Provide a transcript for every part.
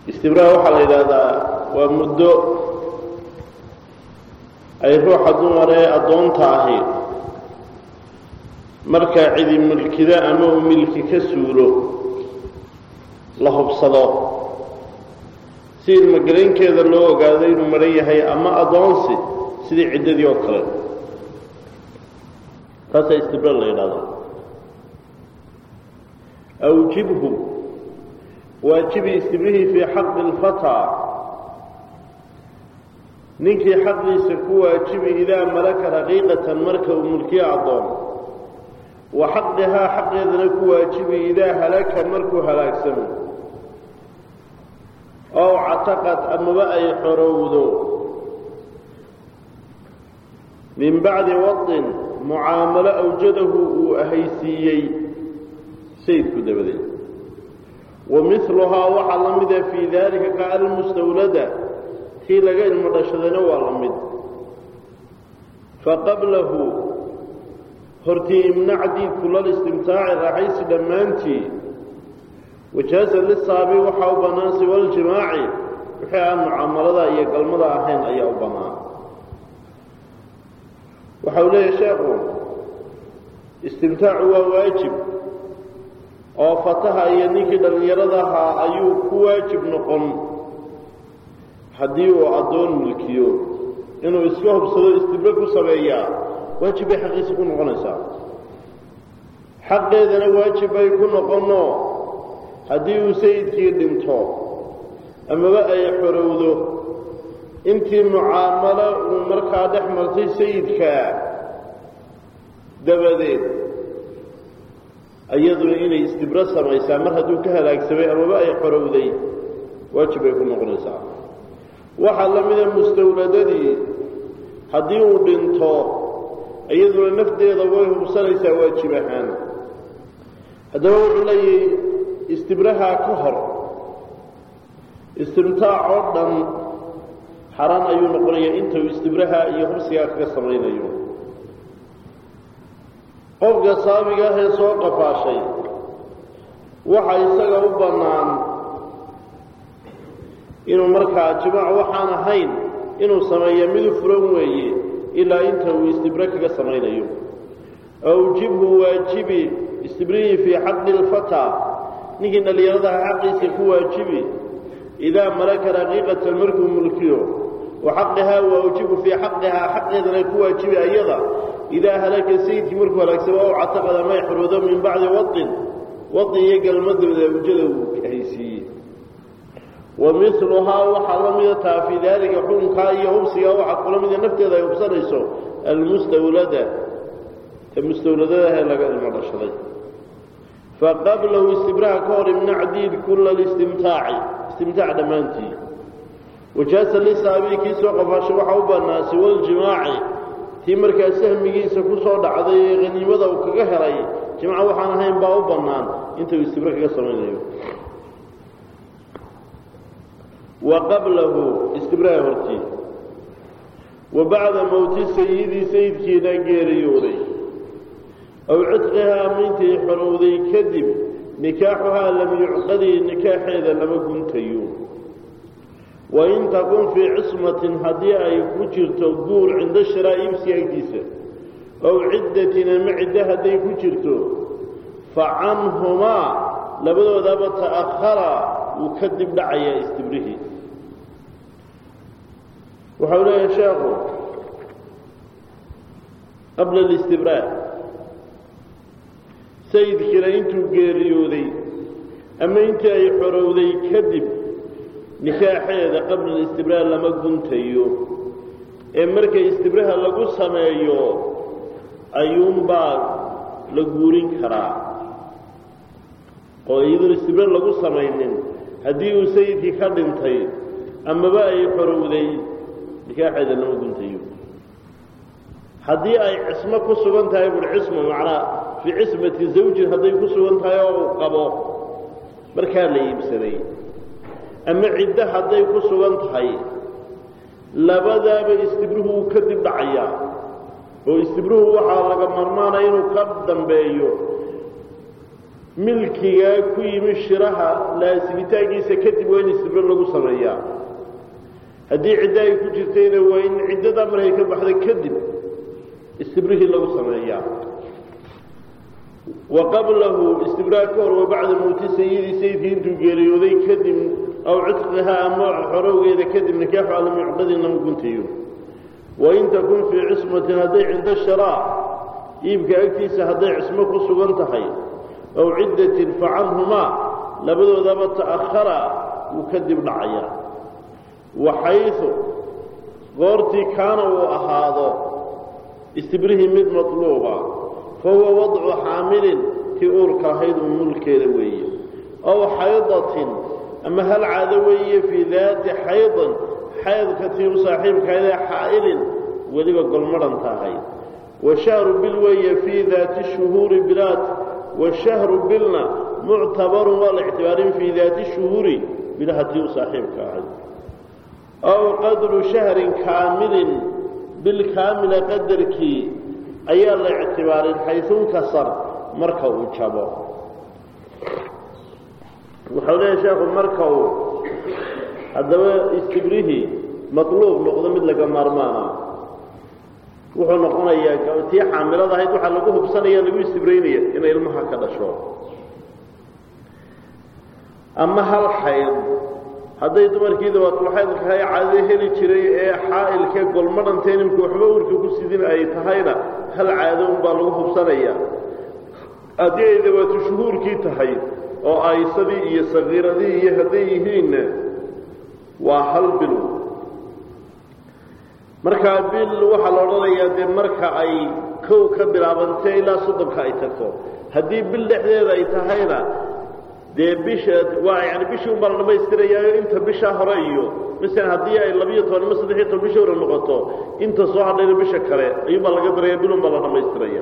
istibraha waxaa la yidhaahdaa waa muddo ay ruuxa dumar ee addoonta ahi markaa cidi milkida ama uu milki ka suulo la hubsado si ilmogelaynkeeda loo ogaado inuu maran yahay ama addoonsi sidii ciddadii oo kale taasaa istibra la yidhahdaa awjibhu waajibi istibrihii fii xaqi lfataa ninkii xaqiisa ku waajibi idaa malaka raqiiqatan marka uu mulkiyo addoon wa xaqihaa xaqeedana ku waajibi idaa halaka markuu halaagsamo ow cataqad amaba ay xorowdo min bacdi wadin mucaamalo awjadahu uu ahaysiiyey sayidku dabadeed wa miluhaa waxaa la mida fii daalika ka almustawlada tii laga ilmo dhashadayna waa la mid faqablahu hortii imnac diidku lalistimtaaci raaxaysi dhammaantii wajaaza lisaabi waxaa u bannaan siwaljimaaci wixii aan mucaamalada iyo galmada ahayn ayaa u bannaan waxa uu leeyahay sheekhu istimtaacu waa waajib oo fataha iyo ninkii dhallinyarada ahaa ayuu ku waajib noqon haddii uu addoon mulkiyo inuu iska hubsado istibro ku sameeyaa waajib bay xaqiisa ku noqonaysaa xaqeedana waajib bay ku noqonno haddii uu sayidkii dhinto amaba ay xorowdo intii mucaamalo uu markaa dhex martay sayidka dabadeed iyaduna inay istibro samaysaa mar hadduu ka halaagsamay amaba ay xorowday waajib bay ku noqonaysaa waxaa la mida mustawladadii haddii uu dhinto iyaduna nafteeda way hubsanaysaa waajib ahaan haddaba wuxuu leeyahay istibrahaa ka hor istimtaac oo dhan xaraan ayuu noqonayaa inta uu istibraha iyo hubsigaa kaga samaynayo qofka saabiga ahee soo qafaashay waxa isaga u bannaan inuu markaa jimaac waxaan ahayn inuu sameeyo midu furan weeye ilaa inta uu istibro kaga samaynayo awjibhu waajibi istibrihii fii xaqi lfataa ninkii dhallinyaradaha xaqiisa ku waajibi idaa malaka raqiiqatan markuu mulkiyo wa xaqihaa waawjibu fii xaqihaa xaqeedana ku waajibi ayada idaa halaka sayidkii markuu halaagsamo ow cataqada may xoroodo min bacdi wadin wadi iyo galmadooda awjada uu haysiiyey wa miluhaa waxaa la mida taa fii daalika xukunkaa iyo hubsigaa waxaa kula mida nafteeda ay hubsanayso almustawlada ta mustawladadahe laga ilmo dhashaday faqablahu istibraha ka hor imnac diid kula listimtaaci istimtaac dhammaantii wajaasa lisaabii kii soo qafaashay waxaa u bannaa siwaljimaaci tii markaa sahmigiisa ku soo dhacday ee haniimada uu kaga helay jimca waxaan ahayn baa u bannaan intuu istibro kaga samaynayo wa qablahu istibraha hortii wa bacda mowti sayidii sayidkiina geeriyooday aw cidqihaa amintay xorowday kadib nikaaxuhaa lam yucqadii nikaaxeeda lama guntayo wain takun fii cismatin haddii ay ku jirto guur cinda shiraa iibsi agdiisa ow ciddatin ama ciddo hadday ku jirto fa canhumaa labadoodaba ta'ahara wuu ka dib dhacayaa istibrihii waxau leeyahay sheekhu qabla alistibraa sayidkiina intuu geeriyooday ama intii ay xorowday kadib nikaaxeeda qabla alistibraha lama guntayo ee marka istibraha lagu sameeyo ayuunbaa la guurin karaa oo iyadoon istibra lagu samaynin haddii uu sayidkii ka dhintay amaba ay xorowday nikaaxeeda lama guntayo haddii ay cismo ku sugan tahay bur cismo macnaa fii cismati zawjin hadday ku sugan tahay oo uu qabo markaa la iibsaday ama ciddo hadday ku sugan tahay labadaaba istibruhu wuu ka dib dhacayaa oo istibruhu waxaa laga marmaanaya inuu ka dambeeyo milkigaa ku yimi shiraha laasimitaankiisa kadib waa in istibre lagu sameeyaa haddii ciddo ay ku jirtayna waa in ciddadaa markay ka baxda kadib istibrihii lagu sameeyaa wa qablahu istibraa ka hor wa bacda mowti sayidi sayidkii intuu geeriyooday kadib aw cidqihaa ama xorowgeeda kadib nikaaxu alam yucqadin lama guntayo wain takun fii cismatin hadday cinda sharaa iibka agtiisa hadday cismo ku sugan tahay aw ciddatin fa canhumaa labadoodaba ta'ahara wuu kadib dhacayaa waxaysu goortii kaana uu ahaado istibrihii mid matluuba fa huwa wadcu xaamilin tii uurka ahayd uu mulkeeda weeye aw xaydatin ama hal caado weeye fii daati xaydin xaydka tii u saaxiibkahaydee xaa'ilin weliba golmadhanta ahayd washahru bil weeye fii daati shuhuuri bilaad washahru bilna muctabarun waa la ictibaarin fii daati shuhuuri bilaha tii u saaxiibka ahayd aw qadru shahrin kaamilin bil kaamila qadarkii ayaa la ictibaarin xaysunkasar marka uu jabo wuxuu leeyahay sheekhu marka uu haddaba istibrihii matluub noqdo mid laga maarmaana wuxuu noqonayaa tii xaamilada ahayd waxaa lagu hubsanaya lagu istibraynaya inay ilmaha ka dhasho ama hal xayd hadday dumarkiida waatulxaydkahay caadada heli jiray ee xaa'ilkee golmadhanta inimka waxba urka ku sidin ay tahayna hal caado unbaa lagu hubsanaya haddii ay dawaatu shuhuurkii tahay oo aysadii iyo sakiiradii iyo hadday yihiinna waa hal bil markaa bil waxaa la odhanayaa dee marka ay kow ka bilaabantee ilaa soddonka ay tagto haddii bil dhexdeeda ay tahayna dee bisha waa yani bishii unbaa la dhamaystirayaayo inta bishaa hore iyo masalan haddii ay labiyo toban ima saddex iyo toban bisha hore noqoto inta soo hadhayna bisha kale ayuunbaa laga daraya bil unbaa la dhamaystiraya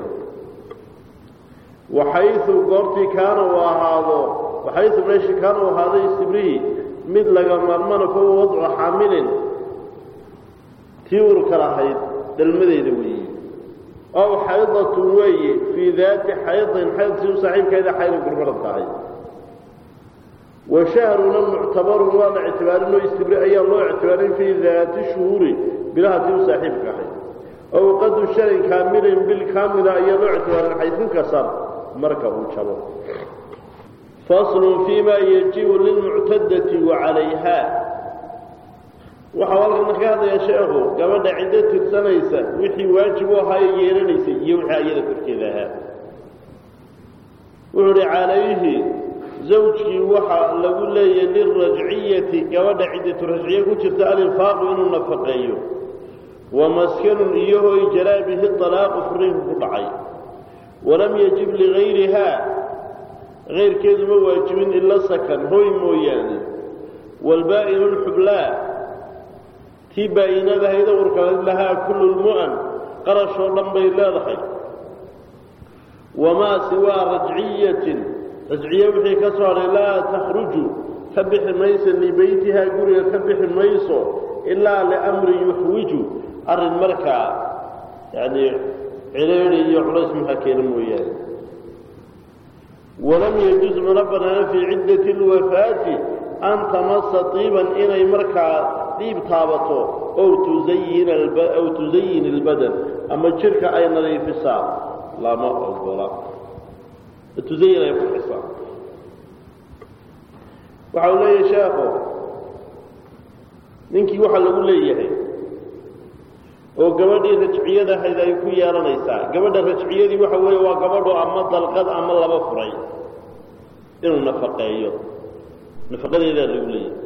waxaysu goortii kaana uu ahaado waxaysu meesha kaana uu ahaaday istibrihi mid laga maarmana kuwa wadcu xaamilin tii urka lahayd dhalmadeeda weeye ow xaydatun weeye fii daati xaydin xaydtii u saaxiibkeeda xaydin gurmaran tahay wa shahruna muctabarun waa la ictibaarinoo istibri ayaa loo ictibaarin fii daati shuhuuri bilaha tii u saaxiibka ahayd ow qadu sharin kaamilin bil kaamila ayaa loo ictibaarin xaysunkasar marka uu jabo faslun fii ma yajibu lilmuctadati wa calayha waxau halkan ka hadlaya sheekhu gabadha ciddo tirsanaysa wixii waajib u ahaa ee yeelanaysay iyo wixii ayada korkeeda ahaa wuxuu uhi calayhi zawjkii waxaa lagu leeyahay lilrajciyati gabadha ciddatu rajciye ku jirta alinfaaqu inuu nafaqeeyo wa maskanun iyo hoy jaraa bihi alaaqu furiinku ku dhacay walam yajib ligayrihaa kayrkeedu ma waajibin ila sakan hoy mooyaane waalbaa'inu lxublaa tii baa'inadahayda urkaleed lahaa kullu lmu'an qarashoo dhan bay leedahay wamaa siwaa rajciyatin rajciye wixii ka soo hadhay laa takhruju ka bixi mayso libeytihaa guriga ka bixi mayso ilaa liamrin yuxwiju arrin markaa yani cileeri iyo culays maxaa keena mooyaane walam yajuz mana banaana fii ciddati lwafaati an tamasa tiiban inay markaa dhiib taabato ow tusayin aw tusayin ilbadan ama jirka ay nadiifisaa lama ogola tusayin ay qurxisaa waxa uu leeyahay sheekhu ninkii waxaa lagu leeyahay oo gabadhii rajciyada ahayd ay ku yeelanaysaa gabadha rajciyadii waxa weeye waa gabadho ama dalqad ama laba furay inuu nafaqeeyo nafaqadeedaa lagu leeyahay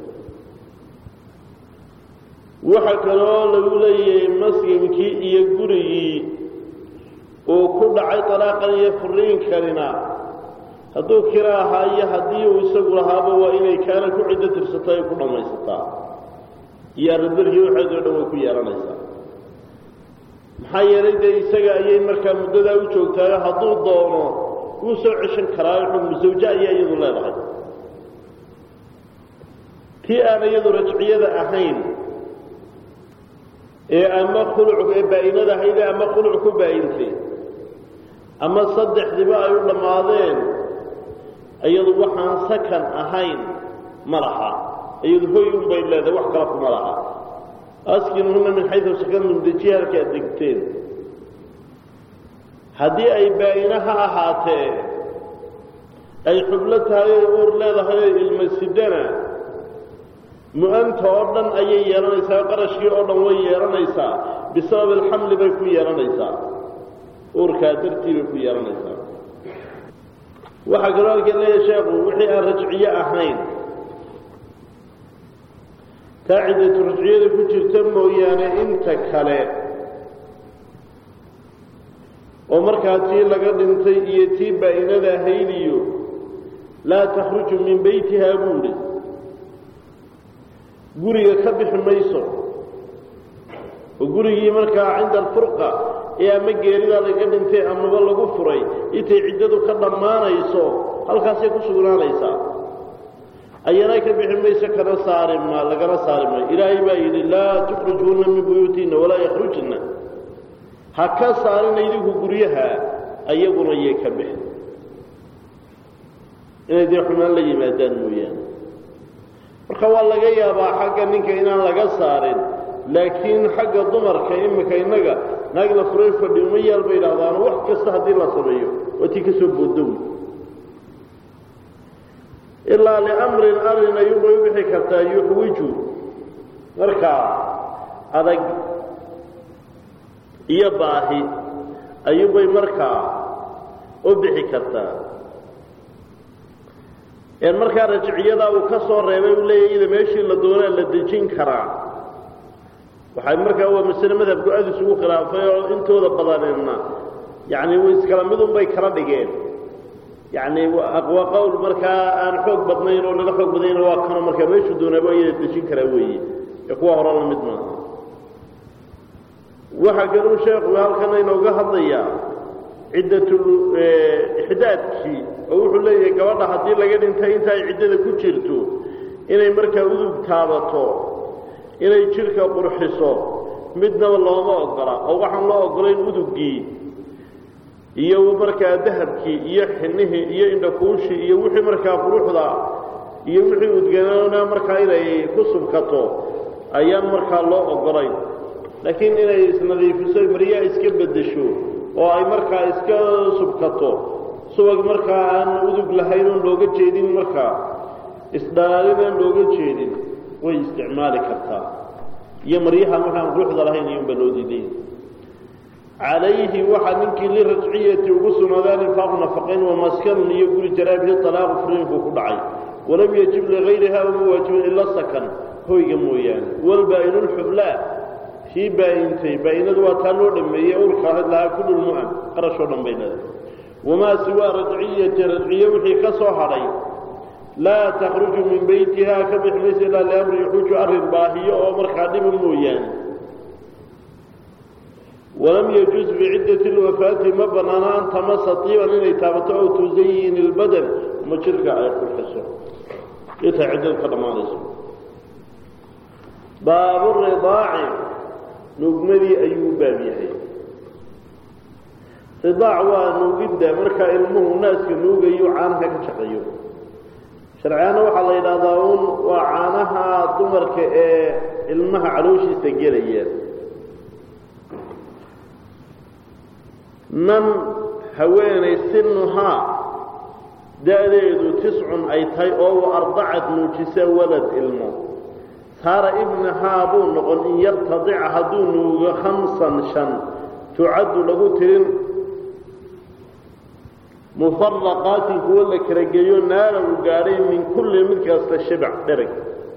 waxa kaloo lagu leeyahay maskinkii iyo gurigii uu ku dhacay talaaqan iyo furiinkanina hadduu kira ahaa iyo haddii uu isagu lahaaba waa inay kaana ku ciddo tirsato ay ku dhammaysataa iyo arrindarkii waxeedoo dhan way ku yeelanaysaa maxaa yeelay dee isaga ayay markaa muddadaa u joogtaayo hadduu doono wuu soo ceshan karaayo xukmu zawje ayaa iyadu leedahay tii aan iyadu rajciyada ahayn ee ama khuluc ee baa'inada ahaydee ama khuluc ku baa'intay ama saddexdiba ay u dhammaadeen iyadu waxaan sakan ahayn ma laha iyadu hoy un bay leedahay wax kala kuma laha askinuhuna min xaysu sakantum dejiya halkaad degteen haddii ay baa'ina ha ahaatee ay xublo tahay oy uur leedahay oo ilma sidana mu-anta oo dhan ayay yeelanaysaa qarashkii oo dhan way yeelanaysaa bisabab alxamli bay ku yeelanaysaa uurkaa dartii bay ku yeelanaysaa waxaa kaloo halkan leeyahay sheekhu wixii aan rajciye ahayn taa ciddatu rajciyada ku jirta mooyaane inta kale oo markaa tii laga dhintay iyo tii baa'inada ahayd iyo laa takhruju min beytihaa buuhi guriga ka bixi mayso oo gurigii markaa cinda alfurqa ee ama geeridaa laga dhintay amaba lagu furay intay ciddadu ka dhammaanayso halkaasay ku sugnaanaysaa ayana ka bixi mayso kana saarima lagana saari maayo ilaahay baa yidhi laa tukhrijuuna min buyuutihinna walaa yakhrujna ha ka saarina idinku guryaha ayaguna yay ka bixin inay dee xumaan la yimaadaan mooyaane marka waa laga yaabaa xagga ninka inaan laga saarin laakiin xagga dumarka iminka innaga naag la furay fadhi uma yaal bay idhahdaano wax kasta haddii la sameeyo waa tii ka soo boodowi ilaa liamrin arrin ayuubay u bixi kartaa yuxwiju markaa adag iyo baahi ayuubay markaa u bixi kartaa een markaa rajiciyadaa uu ka soo reebay u leeyahy ida meeshii la doonaa la dejin karaa waxay markaa waa masale madhabku aada isugu khilaafay oo intooda badanina yacni iskala midun bay kala dhigeen yacni waa qowl markaa aan xoog badnayn oo laga xoog badnayna waa kano markaa meeshuu doonaaba iyada dejin karaa weeye ee kuwa hore la mid maaha waxaa kaluu sheekhu halkana inooga hadlayaa ciddatul ixdaadkii oo wuxuu leeyahay gabadha haddii laga dhintay inta ay ciddada ku jirto inay markaa udug taabato inay jidhka qurxiso midnaba looma ogola oo waxaan loo ogolayn uduggii iyo markaa dahabkii iyo xinihii iyo indhakuushii iyo wixii markaa quruxda iyo wixii udganoona markaa inay ku subkato ayaan markaa loo ogolayn laakiin inay isnadiifiso maryaa iska beddesho oo ay markaa iska subkato subag markaa aan udug lahayn oon looga jeedin markaa isdhalaalin aan looga jeedin way isticmaali kartaa iyo maryaha markaan quruxda lahayn iyunba loo diiday calayhi waxaa ninkii lirajciyati ugu sugnaaday alinfaaqu nafaqayn wamaskanun iyo guri jaraabihi talaaqu furiinku ku dhacay walam yajib ligayriha uma waajibin ila sakan hoyga mooyaane walbaa-inu lxublaa kii baa-intay baa-inadu waa taa loo dhameeyey urka ahayd lahaa kullu lmu'an qarashoo dhan bay leedahay wamaa siwaa rajciyati rajciye wixii ka soo hadhay laa takhruju min beytiha ka bixi maysa ilaa liamri yaxuuju arrin baahiyo oo markaa dhiba mooyaane walam yajuuz biciddati lwafaati ma bannaana an tamasa tiiban inay taabato ow tusayin ilbadan ma jirka ay qurxiso intay ciddadu ka dhammaanayso baaburidaaci nuugmadii ayuu baab yahay ridaac waa nuugidda markaa ilmuhu naaska nuugayo caanaha ka shaqeeyo sharciyaana waxaa la yidhaahdaa un waa caanaha dumarka ee ilmaha calooshiisa gelaya nan haweenay sinuhaa da-deedu tiscun ay tahay oo wa ardacad nuujisa walad ilmo saara ibnahaa buu noqon in yartadica hadduu nuugo khamsan shan tucaddu lagu tirin mufaraqaatin kuwo la kala geeyo naara uu gaadhay min kulli mid kasta shibac dhereg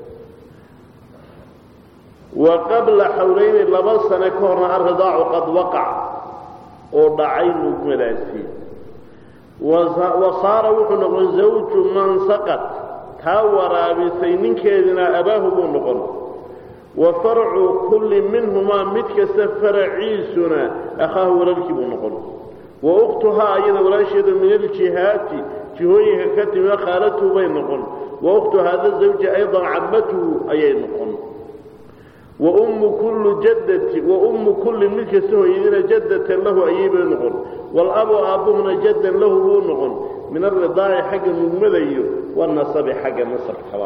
wa qabla xawlayni laba sane ka horna alridaacu qad waqac oo dhacay nuugmadaasi wa saara wuxuu noqon zawju man saqad taa waraabisay ninkeedina abaahu buu noqon wa farcu kulli minhumaa mid kasta faraciisuna akhaahu walaalkii buu noqon wa ukhtuhaa iyada walaasheedu min aljihaati jihooyinka ka timi khaalatuhu bay noqon wa ukhtu hada zawji aydan cabatuhu ayay noqon wa ummu kulli jaddati wa ummu kulli mid kasta hooyadina jaddatan lahu ayay bay noqon waalabu aabbuhuna jaddan lahu buu noqon min alridaaci xagga nugmada iyo wanasabi xagga nasabkaba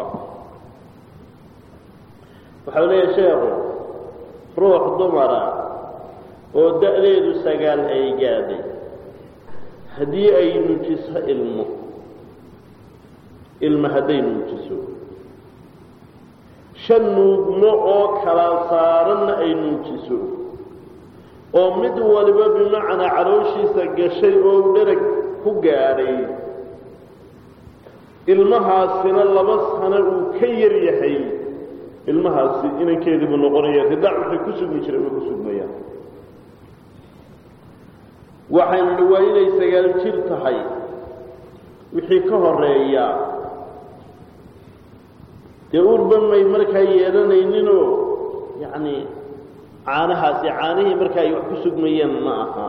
waxau leeyahay sheekhu ruux dumara oo da-deedu sagaal ay gaadhay haddii ay nuujiso ilmo ilma hadday nuujiso shan nuugmo oo kala saaranna ay nuujiso oo mid waliba bimacnaa calooshiisa gashay oo dherag ku gaadhay ilmahaasina laba sano uu ka yar yahay ilmahaasi inankeediibuu noqonaya ridaac waxay ku sugmi jireen way ku sugmayaan waxaynu dhi waa inay sagaal jir tahay wixii ka horeeya dee urban may markaa yeelanayninoo yacni caanahaasi caanihii markaa ay wax ku sugmayeen ma aha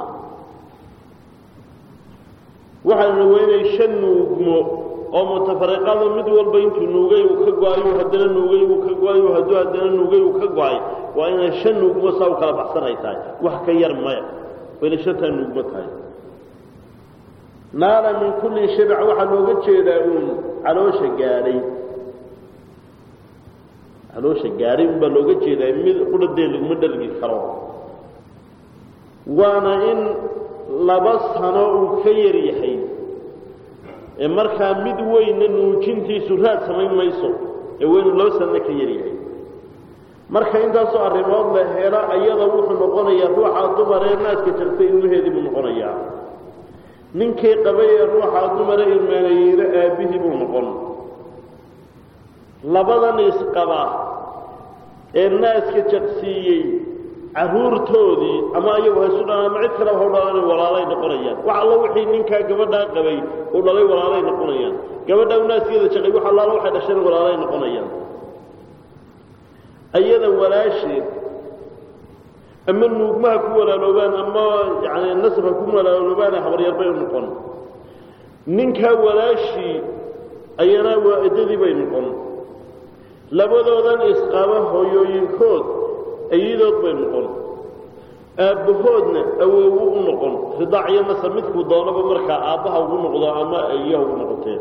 waxaynu dhi waa inay shan nuugmo oo mutafariqada mid walba intuu nuugay uu ka go-ayo haddana nuugay uu ka go-ayo hadduu haddana nuugay uu ka go-ay waa inay shan nuugmo saa u kala baxsan ay tahay wax ka yar maya waa inay shantaa nuugmo tahay naala min kulli shibc waxaa looga jeedaa uun caloosha gaadhay caloosha gaadhay unbaa looga jeedaa mid qudhadee laguma dhalgi karo waana in laba sano uu ka yar yahay ee markaa mid weynna nuujintiisu raad samayn mayso ee weynu laba sanno ka yar yahay marka intaasoo arrimood la helo ayada wuxuu noqonayaa ruuxa dumaree naaska jartay ilmaheedii buu noqonayaa ninkii qabay ee ruuxa dumare ilmaaneeyeyna aabbihii buu noqon labadan isqaba ee naaska jaqsiiyey carruurtoodii ama ayagu haysu dhalaan ama cid kaleba hau dhalaan walaalay noqonayaan wax allo wixii ninkaa gabadhaa qabay uu dhalay walaalay noqonayaan gabadhaa u naaskeeda jaqay wax allaala waxay dhasheen walaalay noqonayaan ayada walaasheed ama nuugmaha ku walaaloobaan ama yani nasabha ku walaaloobaan habaryar bay u noqon ninkaa walaashii ayana waa eddadii bay noqon labadoodan isqaba hooyooyinkood ayadood bay noqon aabbahoodna awoowu u noqon ridaac iyo nasab midkuu doonaba markaa aabbaha ugu noqdo ama ayaha ugu noqoteen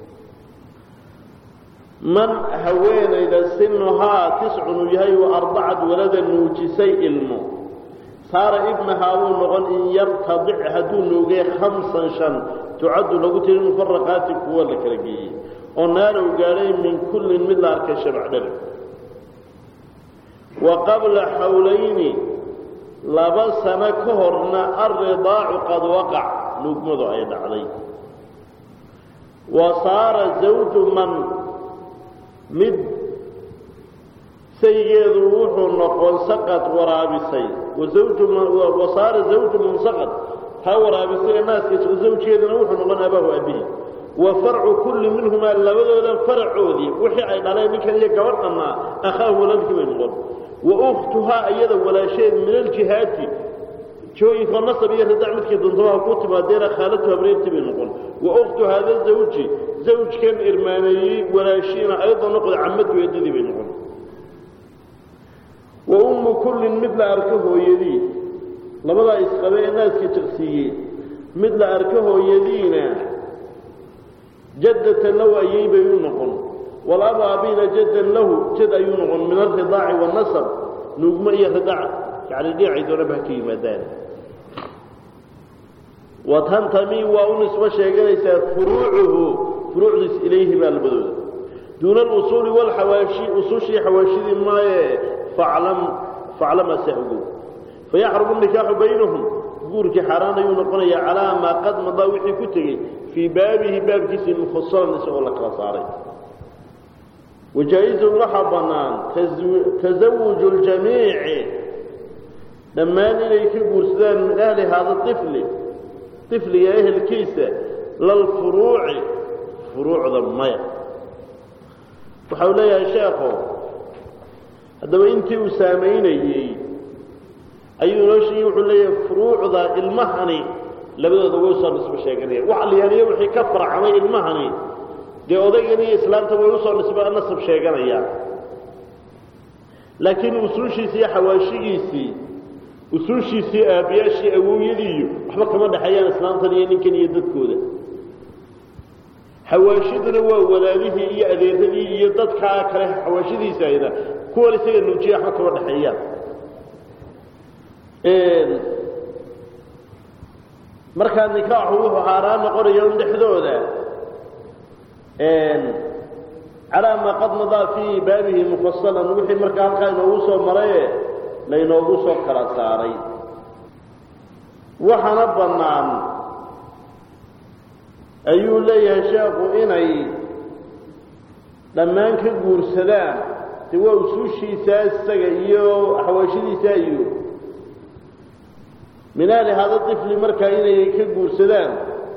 man haweenayda sinuhaa tiscun uu yahay wa arbacad walada nuujisay ilmo saara ibnahaa wuu noqon in yartadic hadduu nuugay khamsan shan tucaddu lagu tiri mufaraqaati kuwa la kala geeyey oo naalow gaadhay min kullin mid la arkay shabacdhar wa qabla xawlayni laba sano ka horna alridaacu qad waqac nuugmadu ay dhacday wa saara zawju man mid saygeedu wuxuu noqon saqad waraabisay wa saara zawju man saqad ha waraabisay ee naaska zawjkeeduna wuxuu noqon abaahu abihi wa farcu kulli minhumaa labadoodan faracoodii wixii ay dhaleen ninkan iyo gabadhanaa akhaahu waladkii bay noqon wa ukhtuhaa iyada walaasheed min aljihaati jooyinka nasab iyo ridac midkii duntabaha ku timaadeena khaalatu habreertii bay noqon wa ukhtu haada zawji zawjkan irmaaneeyey walaashiina ayadoo noqda camadu eedadii bay noqon wa ummu kullin mid la arko hooyadii labadaa isqabe ee naaska jaqsiiyey mid la arko hooyadiina jaddatan lahu ayay bay u noqon walaba abina jaddan lahu jad ayuu noqon min alridaaci waannasab nuugmo iyo ridaac yani dhinacay doonaba ha ka yimaadaan watantami waa u nisbo sheeganaysaa furuucuhu furuucdiis ilayhi baa labadooda duuna alusuuli walxawaashi usushii xawaashidii maaye faclam faclama sahgow fayaxrumu nikaaxu baynahum guurkii xaaraan ayuu noqonayaa calaa maa qad madaa wixii ku tegey fii baabihi baabkiisii mufasalan isagoo la kala saaray wajaa-izun waxaa bannaan tasawuju ljamiici dhammaan inay ka guursadaan min ahli haada ifli ifliga ehelkiisa lalfuruuci furuucda maya waxa uu leeyahay sheekho haddaba intii uu saamaynayey ayuu inoo sheegay wuxuu leeyahay furuucda ilmahani labadooda way usoo nisbo sheeganayaan wax liyaaniyo wixii ka farcamay ilmahani dee odaygan iyo islaamta way usoo nisbo nasab sheeganayaan laakiin usuushiisii iyo xawaashigiisii usuushiisii aabbiyaashii awowyadiiyo waxba kama dhexeeyaan islaamtan iyo ninkan iyo dadkooda xawaashiduna waa walaalihii iyo adeeradii iyo dadkaa kale xawaashidiisa ayna kuwan isaga nuujiya waxba kama dhexeeyaan markaa nikaaxu wuxuu haaraan noqonaya un dhexdooda calaa maa qad madaa fii baabihi mufasalan wixii markaa halkaa inoogu soo maraye laynoogu soo kala saaray waxaana bannaan ayuu leeyahay sheekhu inay dhammaan ka guursadaan de waa usuushiisaa isaga iyo xawaashadiisa iyo minaali hada ifli markaa inay ka guursadaan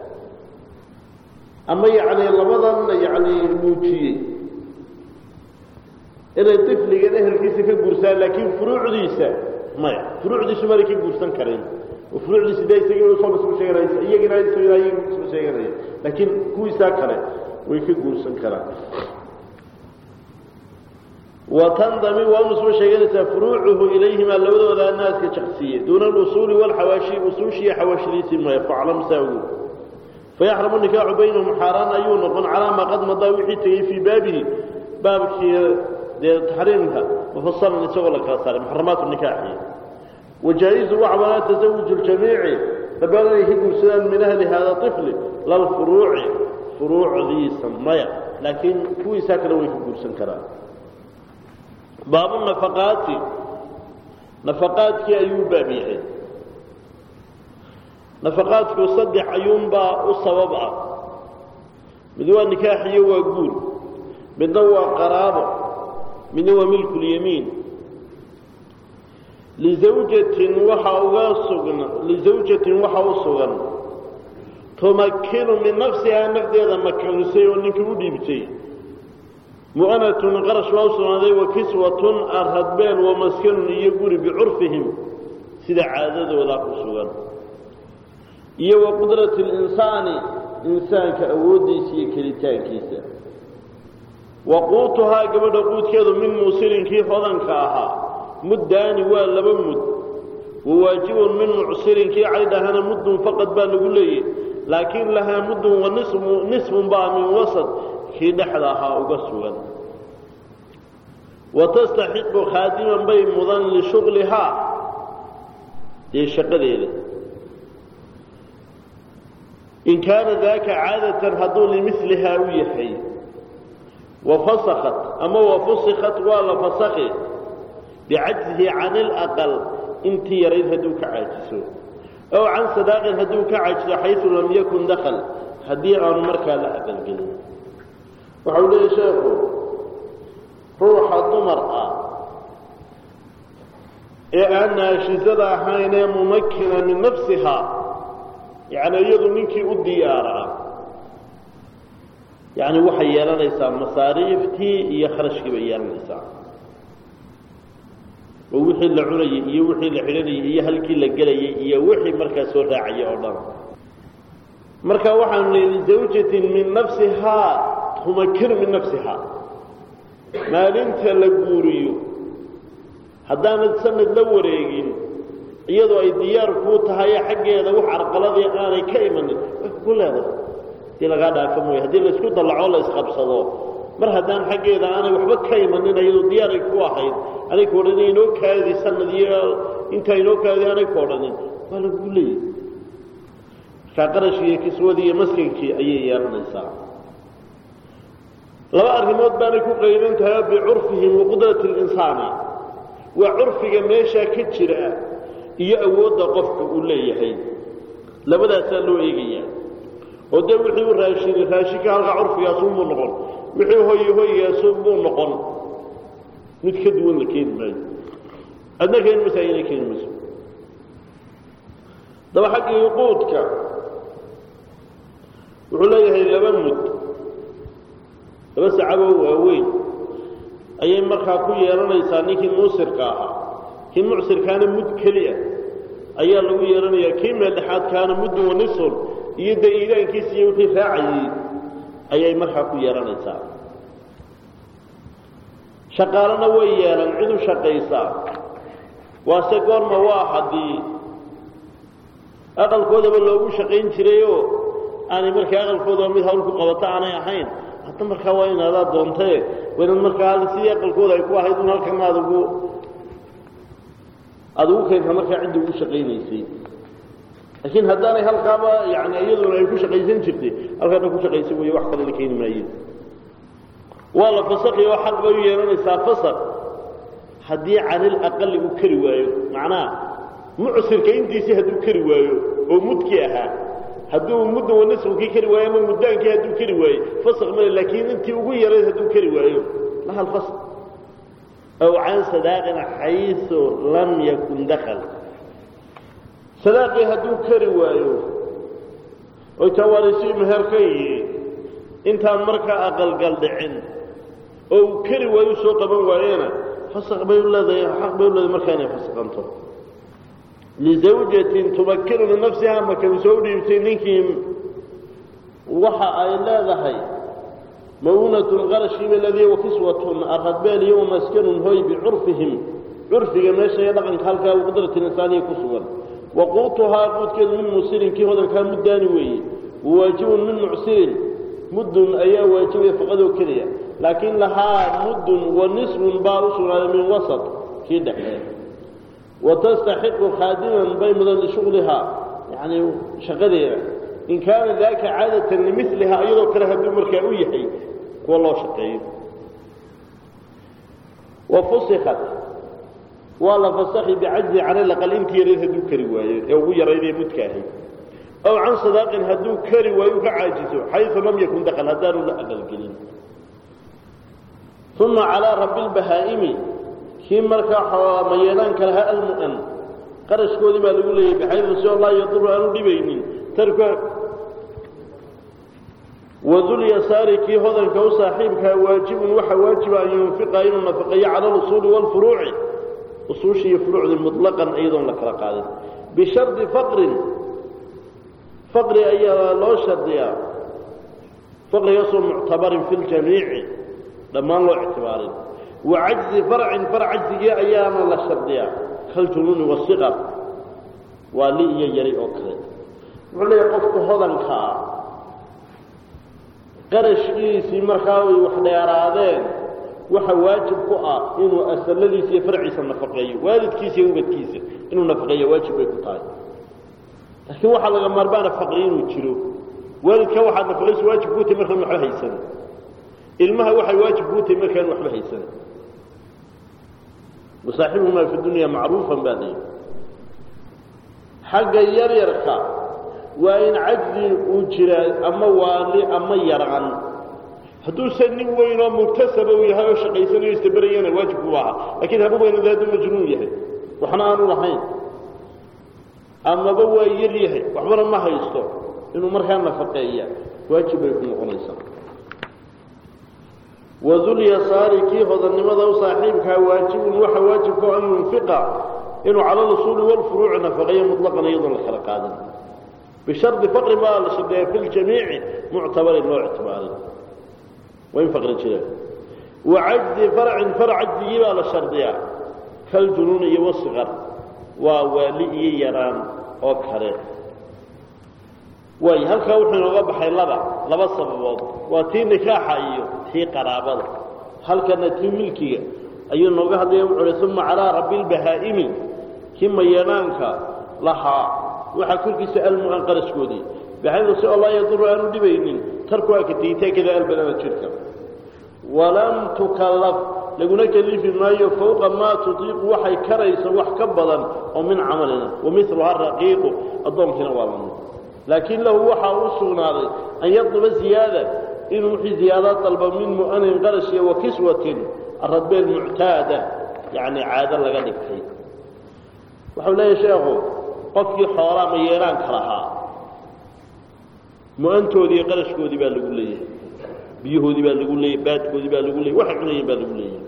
ama yacni labadan yacni muujiyey inay ifligan ehelkiisa ka guursadaan laakiin furuucdiisa maya furuucdiisu maanay ka guursan karin oo furuucdiisa de isaga usoo nisbu sheeganaysa iyagina isagina iyaga nisbu sheeganaya laakiin kuwiisaa kale way ka guursan karaan watandami waa u nisbo sheeganaysaa furuucuhu ilayhimaa labadooda naaska jaqsiye duuna alusuuli walxawaashi usuushiiyo xawaashidiisii maya faclam saagu fayaxramu nikaaxu baynahum xaaraan ayuu noqon calaa maa qad madaa wixii tegey fii baabihi baabkii dee taxriimka mufasalan isagoo la kala saaray muxaramaatu nikaaxi wajaa-izu waxbanaa tasawuju ljamiici dabaan inay ka guursadaan min ahli hada ifli lalfuruuci furuucdiisa maya laakiin kuwiisaa kale way ka guursan karaan baabu nafaqaati nafaqaadkii ayuu baab yahay nafaqaadku saddex ayuunbaa u sabab ah mid waa nikaax iyo waa guur midna waa qaraabo midna waa milkulyamiin lizawjatin waxaa uga sugan lizawjatin waxaa u sugan tumakinu min nafsihaa nafdeeda makanisay oo ninkii u dhiibtay mu'anatun qarash waa u sugnaaday wa kiswatun aradbeen wa maskanun iyo guri bicurfihim sida caadadoodaa ku sugan iyo wa qudrati linsaani insaanka awooddiisa iyo kelitaankiisa wa quutuhaa gabadha quudkeedu min muusirinkii hodanka ahaa muddaani waa laba mud wa waajibun min mucsirinkii caydhahana muddun faqad baa lagu leeyay laakiin lahaa muddun wa nisfun baa min wasad kii dhexda ahaa uga sugan wa tastaxiqu khaadiman bay mudan lishuqlihaa dee shaqadeeda in kaana daaka caadatan hadduu limilihaa u yahay wa fasakat ama wa fusikat waa la fasakhi bicajzihi can ilaqal intii yarayd hadduu ka caajiso ow can sadaaqin hadduu ka caajiso xaysu lam yakun dakal haddii aanu markaa la aqalgelin waxau leeyahy sheekhu ruuxa dumar ah ee aan naashizada ahayn ee mumakina min nafsiha yacni iyadu ninkii u diyaaraa yacni waxay yeelanaysaa masaariiftii iyo kharashkii bay yeelanaysaa oo wixii la cunayay iyo wixii la xidhanayay iyo halkii la gelayay iyo wixii markaa soo raacaya oo dhan marka waxaanu nihi lizawjatin min nafsihaa tumakinu min nafsiha maalinta la guuriyo haddaanad sanad la wareegin iyadoo ay diyaar kuu tahay xaggeeda wax carqaladii aanay ka imanin way ku leedahay hadii lagaa dhaafo mooye haddii laysku dallacoo la isqabsado mar haddaan xaggeeda aanay waxba ka imanin iyadoo diyaaray ku ahayd anay ku odhanin inoo kaadi sanad iyo intaa inoo kaadi aanay ku odhanin waa lagu leeyay markaa qarashkii iyo kiswadii iyo maskinkii ayay yeelanaysaa laba arrimood baanay ku qayban tahay bicurfihim waqudrati linsaani waa curfiga meeshaa ka jira iyo awoodda qofka uu leeyahay labadaasaa loo eegayaa oo dee wixii u raashini raashinka halkaa curfigaasunbuu noqon wixii hoyi hoygaasunbuu noqon mid ka duwan la keeni maayo adna keeni maysa ayna keeni mayso daba xaggii quudka wuxuu leeyahay laba mud laba sacaboo waaweyn ayay markaa ku yeelanaysaa ninkii muusirka ahaa kii mucsirkaana mud keliya ayaa lagu yeelanayaa kii meeldhexaadkaana muddun wanisun iyo dee iidaankiisa iyo wixii raacayey ayay markaa ku yeelanaysaa shaqaalena way yeelan cid u shaqaysaa waase goorma waa haddii aqalkoodaba loogu shaqayn jirayoo aanay markaa aqalkooda mid hawl ku qabato aanay ahayn hadda markaa waa inaadaa doontae waa inaad markaa sidii aqalkooda ay ku ahayd un halkan aad ugu aada ugu keenta markaa ciddi ugu shaqaynaysay laakiin haddaanay halkaaba yani iyaduna ay ku shaqaysan jirtay halkaana ku shaqaysan weeye wax kale la keeni maaye waa la fasakhi oo xaq bay u yeelanaysaa fasak haddii canil aqali uu kari waayo macnaha mucsirka intiisii hadduu kari waayo oo mudkii ahaa hadduu mudda wanisfkii kari waayo ama muddaankii hadduu kari waayo fasak male laakiin intii ugu yarayd hadduu kari waayo laha alfask aw can sadaaqin xaysu lam yakun dakal sadaaqii hadduu kari waayo oy tawaalisii meher ka yihiin intaan markaa aqalgal dhicin oo uu kari waayo soo qaban waayena fasaq bay u leedahay xaq bay u leedahay markaa inay fasaqanto lizawjatin tumakkinu linafsiha markay soo dhiibtay ninkii waxa ay leedahay maunatun qarashkiiba ladii wakiswatun aradbeel iyo wamaskanun hoy bicurfihim curfiga meesha iyo dhaqanka halkaa qudrati insaaniya ku sugan waquutuhaa quudkeedu min musirin kii hodankaa muddaani weeye wawaajibun min mucsirin muddun ayaa waajibaya faqadoo keliya laakiin lahaa muddun wa nisfun baa u sugnaaday min wasat kii dhexee watastaxiqu khaadiman bay mudan lishuglihaa yani shaqadeeda in kaana daaka caadatan limilihaa iyadoo kale hadduu markaa u yahay kuwa loo shaqeeyo wa fusikat waa la fasakhi bicajzi can laqal intii yarayd hadduu kari waayo ee ugu yarayd ee mudka ahayd aw can sadaaqin hadduu kari waayo ka caajiso xayu lam yakun dakal haddaanu la aqalgelin uma calaa rabi lbahaa'imi kii markaa mayeelaanka lahaa almu'an qarashkoodii baa lagu leeyahy baxaydu si oo laa yaduru aanu dhibaynin tarka wadulyasaari kii hodanka u saaxiibkaa waajibun waxa waajiba an yunfiqa inuu nafaqeeyo cala alusuuli waalfuruuci usuushi iyo furuucdii muطlaqan iyadoon la kala qaadin bishardi faqrin faqri ayaa loo shardiyaa faqrigaasoo muctabarin fi ljamiici dhammaan loo ictibaarin wacajzi farcin far cajzigii ayaana la shardiyaa kaljunuuni wasiqar waa li iyo yari oo kale wuxuu leeyahay qofka hodankaa qarashkiisii markaa ay wax dheeraadeen waxa waajib ku ah inuu asaladiisa iyo farciisa nafaqeeyo waalidkiisa iyo ubadkiisa inuu nafaqeeyo waajib bay ku tahay laakiin waxaa laga maarmaana faqri inuu jiro waalidka waxaad nafaqayso waajib kuu tahay markaan waxba haysan ilmaha waxay waajib kuu tahay markaan waxba haysan wasaaxibuhumaa fi dunya macruufan baa leeyihi xagga yaryarka waa in cajzi uu jiraa ama waali ama yaraan hadduusan nin weyn oo muktasaba uu yahay oo shaqaysanayo istaberayana waajib ku ahaa lakiin haba weynada hadduu majnuun yahay waxna aanu lahayn amaba waa yar yahay waxbana ma haysto inuu markaa nafaqeeya waajib bay ku noqonaysaa wadulyasaari kii hodannimada u saaxiibkaa waajibun waxa waajibka an yunfiqa inuu cala lusuuli walfuruuci nafaqeeyo muطlaqan iyadoon la kala qaadin bishardi faqri baa la shardiyaa fi ljamiici muctabarin loo ictibaarin waa in faqri jira wacajzi farcin far cajzigii baa la shardiyaa kaljunuuni iyo wasiqar waa waali iyo yaraan oo kale waay halkaa wuxuu inooga baxay laba laba sababood waa tii nikaaxa iyo tii qaraabada halkana tii milkiga ayuu nooga hadlaya wuxuu uhi uma calaa rabi lbahaa'imi kii mayeedhaanka lahaa waxaa korkiisa almu'an qarashkoodii baxaydu si oo laa yaduru aanu dhibaynin tarku akatiitaakada albanana jirka walam tukallaf laguna kelifi maayo fawqa maa tutiiqu waxay karayso wax ka badan oo min camalina wamiluha raqiiqu addoonkiina waa lamid laakiin lahu waxaa u sugnaaday an yadluba ziyaada inuu wixii ziyaada dalba min mu'anin qarashiya wa kiswatin aradbeel muctaada yacni caado laga dhigtay wuxuu leeyahay sheekhu qofkii xoolaa ma yeelaanka lahaa mu-antoodii iyo qarashkoodii baa lagu leeyahay biyahoodii baa lagu leeyahy baadkoodii baa lagu leeyay waxay cunayeen baa lagu leeyahay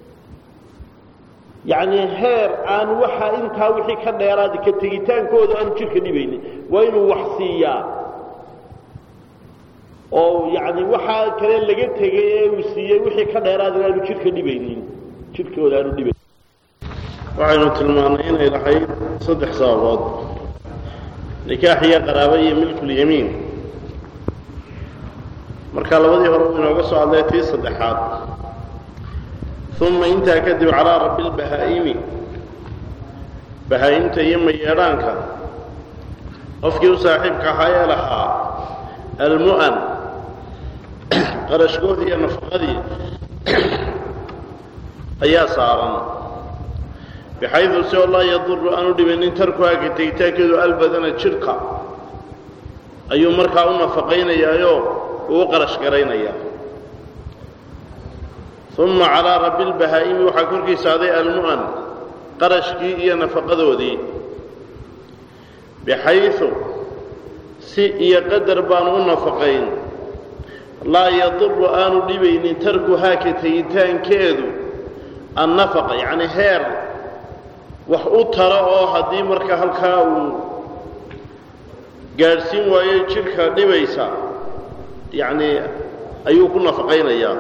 yacni heer aan waxaa intaa wixii ka dheeraada ka tegitaankooda aanu jidhka dhibaynin waa inuu wax siiyaa oo yacni waxaa kale laga tegay ee uu siiyey wixii ka dheeraadana aanu jidhka dhibaynin jidhkooda aanu dhibaynin waxaynu tilmaannay inay lahayd saddex sababood nikaax iyo qaraabo iyo milkulyamiin marka labadii hore uu inooga soo hadlay tii saddexaad uma intaa kadib calaa rabbi lbahaa'imi bahaa'imta iyo mayeedhaanka qofkii u saaxiibka ahaa ee lahaa almu'an qarashkoodii iyo nafaqadii ayaa saaran bixaydu si oo laa yaduru aanu dhibinin tarkuhaaka tegitaankeedu albadana jidhka ayuu markaa u nafaqaynayaayoo uu qarash garaynayaa uma calaa rabbi lbahaa'imi waxaa korkiisa aday almu'an qarashkii iyo nafaqadoodii bixaydu si iyo qadar baanu u nafaqayn laa yaduru aanu dhibaynin tarkuhaaka tegitaankeedu annafaqa yacni heer wax u tara oo haddii marka halkaa uu gaadhsiin waayo jidhka dhibaysa yacnii ayuu ku nafaqaynayaa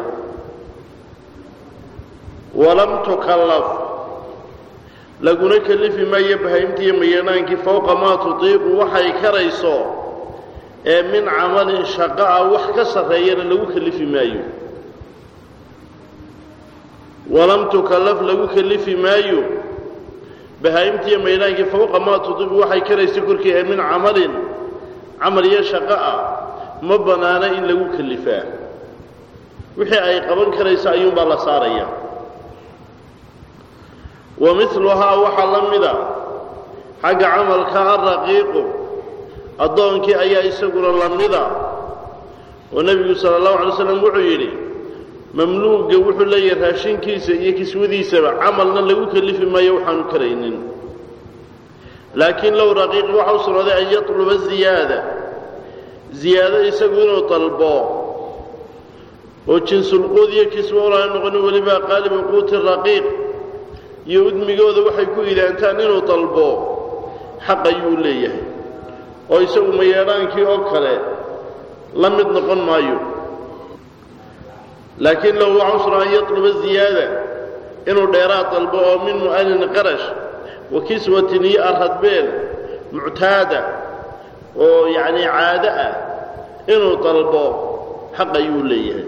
walam tukallaf laguna kelifi maayo bahaymtiiyo mayeedhaankii fowqa maa tutiiqu waxay karayso ee min camalin shaqo ah wax ka sarreeyana lagu kelifi maayo walam tukallaf lagu kelifi maayo bahaa'imtiiyo maydhaankii fowqa maa tudibu waxay karaysa korkii ee min camalin camal iyo shaqo ah ma bannaana in lagu kelifaa wixii ay qaban karayso ayuunbaa la saaraya wa miluhaa waxaa la mida xagga camalka alraqiiqu addoonkii ayaa isaguna la mida oo nebigu sala allahu alay slam wuxuu yidhi mamluuga wuxuu leeyahay raashinkiisa iyo kiswadiisaba camalna lagu kelifi maayo waxaanu karaynin laakiin low raqiiq waxa u sugnaaday an yatluba ziyaada ziyaado isagu inuu dalbo oo jinsulquud iyo kiswo olaana noqonin weliba qaaliba quuti raqiiq iyo udmigooda waxay ku idaantaan inuu dalbo xaq ayuu leeyahay oo isagu mayeedhaankii oo kale la mid noqon maayo laakiin low waxau sugnaa an yatluba ziyaada inuu dheeraad dalbo oo min mu'anin qarash wa kiswatin iyo arradbeel muctaada oo yacnii caado ah inuu dalbo xaq ayuu leeyahay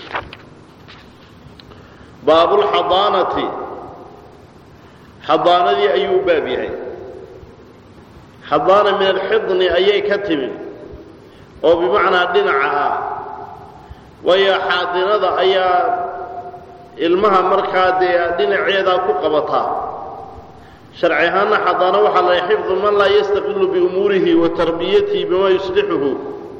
baabulxadaanati xadaanadii ayuu baab yahay xadaana min alxidni ayay ka timi oo bimacnaa dhinaca ah waayo xaadinada ayaa ilmaha markaa dee dhinaceedaa ku qabataa sharci ahaanna xadaano waxaa la xifdu man laa yastaqilu biumuurihi wa tarbiyatihi bimaa yuslixuhu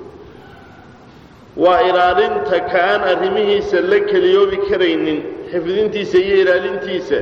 waa ilaalinta ka aan arrimihiisa la keliyoobi karaynin xifdintiisa iyo ilaalintiisa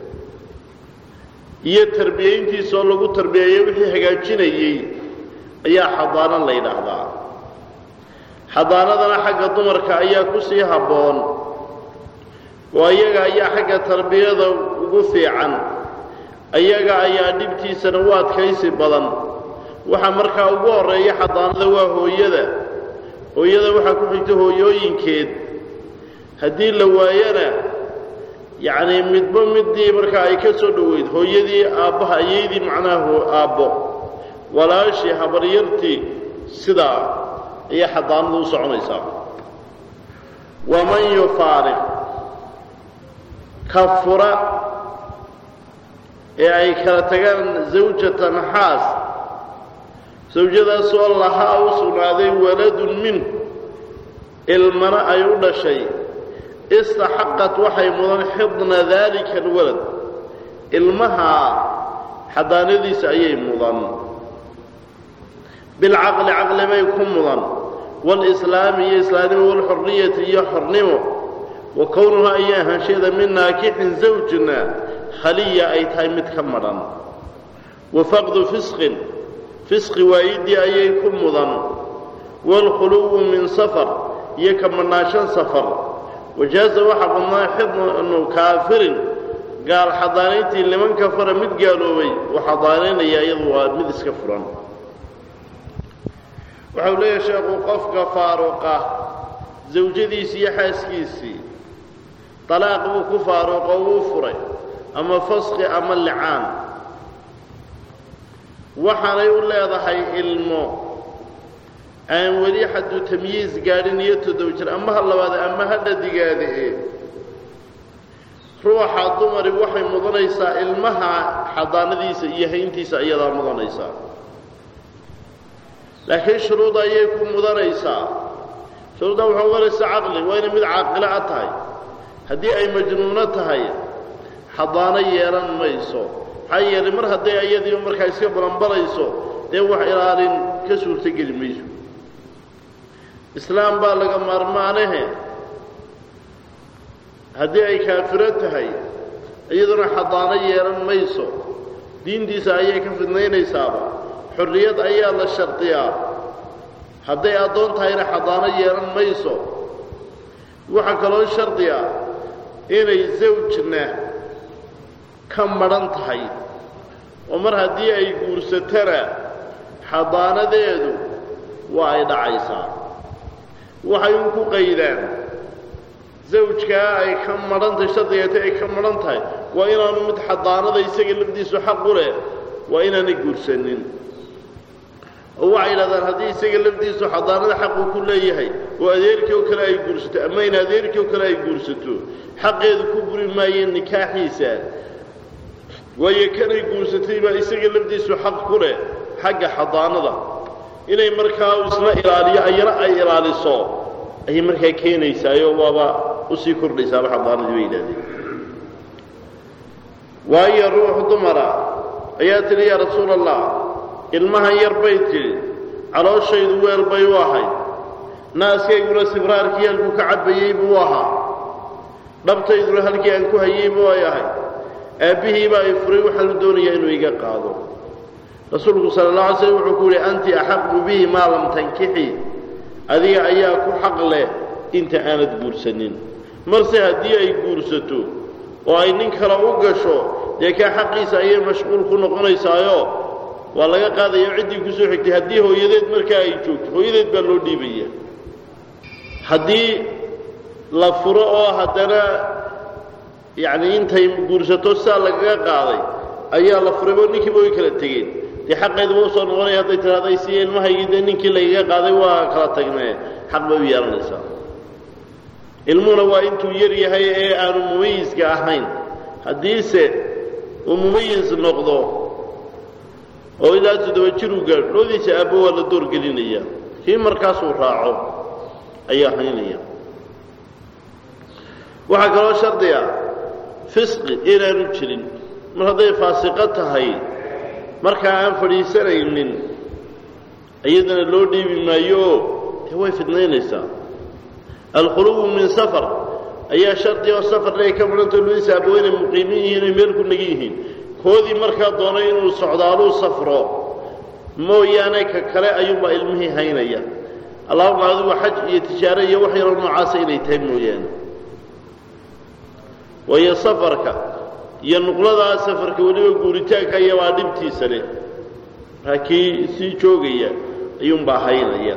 iyo tarbiyayntiisa oo lagu tarbiyeeyo wixii hagaajinayey ayaa xadaano la yidhaahdaa xadaanadana xagga dumarka ayaa ku sii habboon oo ayaga ayaa xagga tarbiyada ugu fiican ayaga ayaa dhibtiisana u adkaysi badan waxaa markaa ugu horreeya xadaanada waa hooyada hooyada waxaa ku xigta hooyooyinkeed haddii la waayana yacnii midba middii markaa ay ka soo dhoweyd hooyadii aabbaha ayaydii macnaha aabbo walaashii habaryartii sidaa ayay xadaanadu u soconaysaa waman yufaariq ka fura ee ay kala tagaan zawjatan xaas sawjadaasoo lahaa u sugnaaday waladun minhu ilmana ay u dhashay istaxaqat waxay mudan xidna daalika alwalad ilmahaa xadaanadiisa ayay mudan bilcaqli caqli bay ku mudan walislaami iyo islaamnimo walxurriyati iyo xornimo wa kownuhaa iyo ahaansheeda min naakixin zawjna khaliya ay tahay mid ka madhan wa faqdu fisqin fisqi waayidii ayay ku mudan waalkhuluwu min safar iyo ka madhnaanshan safar wajaaza waxaa badnaa xidnu kaafirin gaal xadaanayntii liman kafara mid gaaloobay uu xadaanaynaya iyadu waa mid iska furan waxau leeyahay sheekhu qofka faaruqa zawjadiisii iyo xaaskiisii talaaq buu ku faaruqo wuu furay ama faski ama licaan waxaanay u leedahay ilmo aan weli xaddu tamyiis gaadhin iyo toddoba jir ama ha labaada ama ha dhadigaada ee ruuxa dumari waxay mudanaysaa ilmaha xadaanadiisa iyo hayntiisa iyadaa mudanaysaa laakiin shuruud ayay ku mudanaysaa shuruudda waxaa mudanaysaa caqli waa inay mid caaqilo a tahay haddii ay majnuuno tahay xadaano yeelan mayso maxaa yeelay mar hadday ayadiiba markaa iska balanbalayso dee wax ilaalin ka suurtogeli mayso islaam baa laga maarmaanahe haddii ay kaafiro tahay iyaduna xadaano yeelan mayso diintiisa ayay ka fidnaynaysaaba xorriyad ayaa la shardiyaa hadday addoon tahayna xadaano yeelan mayso waxaa kaloo shardiya inay zawjna ka madhan tahay oo mar haddii ay guursatana xadaanadeedu waa ay dhacaysaa waxay un ku qaydaan zawjkaa ay ka madhan tahay shardigeeta ay ka madhan tahay waa inaanu mid xadaanada isaga lafdiisu xaq u leh waa inaanay guursanin oo waxay yidhahdaan haddii isaga lafdiisu xadaanada xaquu ku leeyahay oo adeerkii oo kale ay guursato ama in adeerkii oo kale ay guursato xaqeedu ku buri maayeen nikaaxiisa waayo kanay guursatay baa isaga lafdiisu xaq ku leh xagga xadaanada inay markaa isla ilaaliyo ayana ay ilaaliso ayay markaa keenaysaayo waaba usii kordhaysaaba xadaanadii bay yidhahdeen waayo ruux dumara ayaa tidhi yaa rasuula allah ilmahan yar bay tidhi calooshaydu weel bay u ahayd naaskayguna sibraarkii halkuu ka cabbayey buu ahaa dhabtayduna halkii aan ku hayey buu ay ahayd aabbihiibaa i furay waxaanu doonayaa inuu iga qaado rasuulku sala allah alay slam wuxuu ku yidhi anti axaqu bihi maa lam tankixi adiga ayaa ku xaq leh inta aanad guursanin marse haddii ay guursato oo ay nin kale u gasho dee kaa xaqiisa ayay mashquul ku noqonaysaayo waa laga qaadaya ciddii ku soo xigtay haddii hooyadeed markaa ay joogto hooyadeed baa loo dhiibaya haddii la furo oo haddana yacni intay guursato sidaa lagaga qaaday ayaa la furay oo ninkiiba way kala tegeen dee xaqeeduba usoo noqonaya hadday tidhahday si ilmahaygii dee ninkii lagaga qaaday waa kala tagnee xaq bay u yeelanaysaa ilmuhuna waa intuu yar yahay ee aanu mumayiska ahayn haddiise uu mumayis noqdo oo ilaa toddoba jir uu gaadho loodiisa aabbo waa la doorgelinaya kii markaasuu raaco ayaa haynaya waxaa kaloo shardiga fisqi inaanu jirin mar hadday faasiqo tahay markaa aan fadhiisanaynin iyadana loo dhiibi maayooo dee way fidnaynaysaa alkhuluwu min safar ayaa shardi oo safarna ay ka mudhantao loodiisa aabbo inay muqiimin yihiin ay meel ku nagan yihiin koodii markaa doonay inuu socdaaluu safro mooyaane ka kale ayuunbaa ilmihii haynaya allahuma adigu xaj iyo tijaaro iyo wax yaroo noocaasa inay tahay mooyaane waayo safarka iyo nuqladaa safarka weliba guuritaanka iyabaa dhibtiisa leh markaa kii sii joogaya ayuunbaa haynaya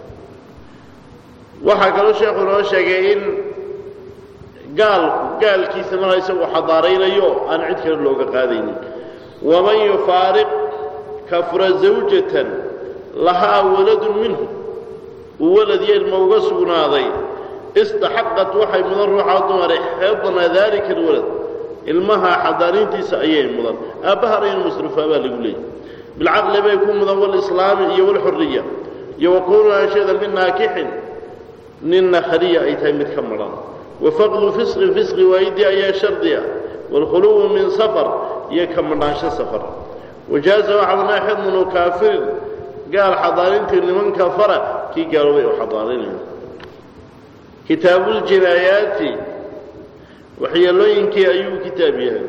waxaa kaloo sheekhu inoo sheegay in gaalku gaalkiisa markaa isagu xadaaraynayo aan cid kale looga qaadaynin waman yufaariq kafura zawjatan lahaa waladun minhu uu walad iyo ilma uga sugnaaday istaxaqat waxay mudan ruuxaa dumare xidna daalika alwalad ilmaha xadaaniintiisa ayay mudan aabbahana in masruufaa baa lagu leeyay bilcaqli bay ku mudan walislaami iyo walxuriya iyo wakuunu ashada min naakixin ninna khaliya ay tahay mid ka madhan wafaqdu fisqin fisqi waayidii ayaa shardiya waalkhuluwu min safar iyo ka madhaansho safar wajaaza waxadanaa xidnu kaafirin gaal xadaanintii niman kafara kii gaaloobay u xadaaninaya kitaabuljinaayaati waxyeelooyinkii ayuu kitaab yahay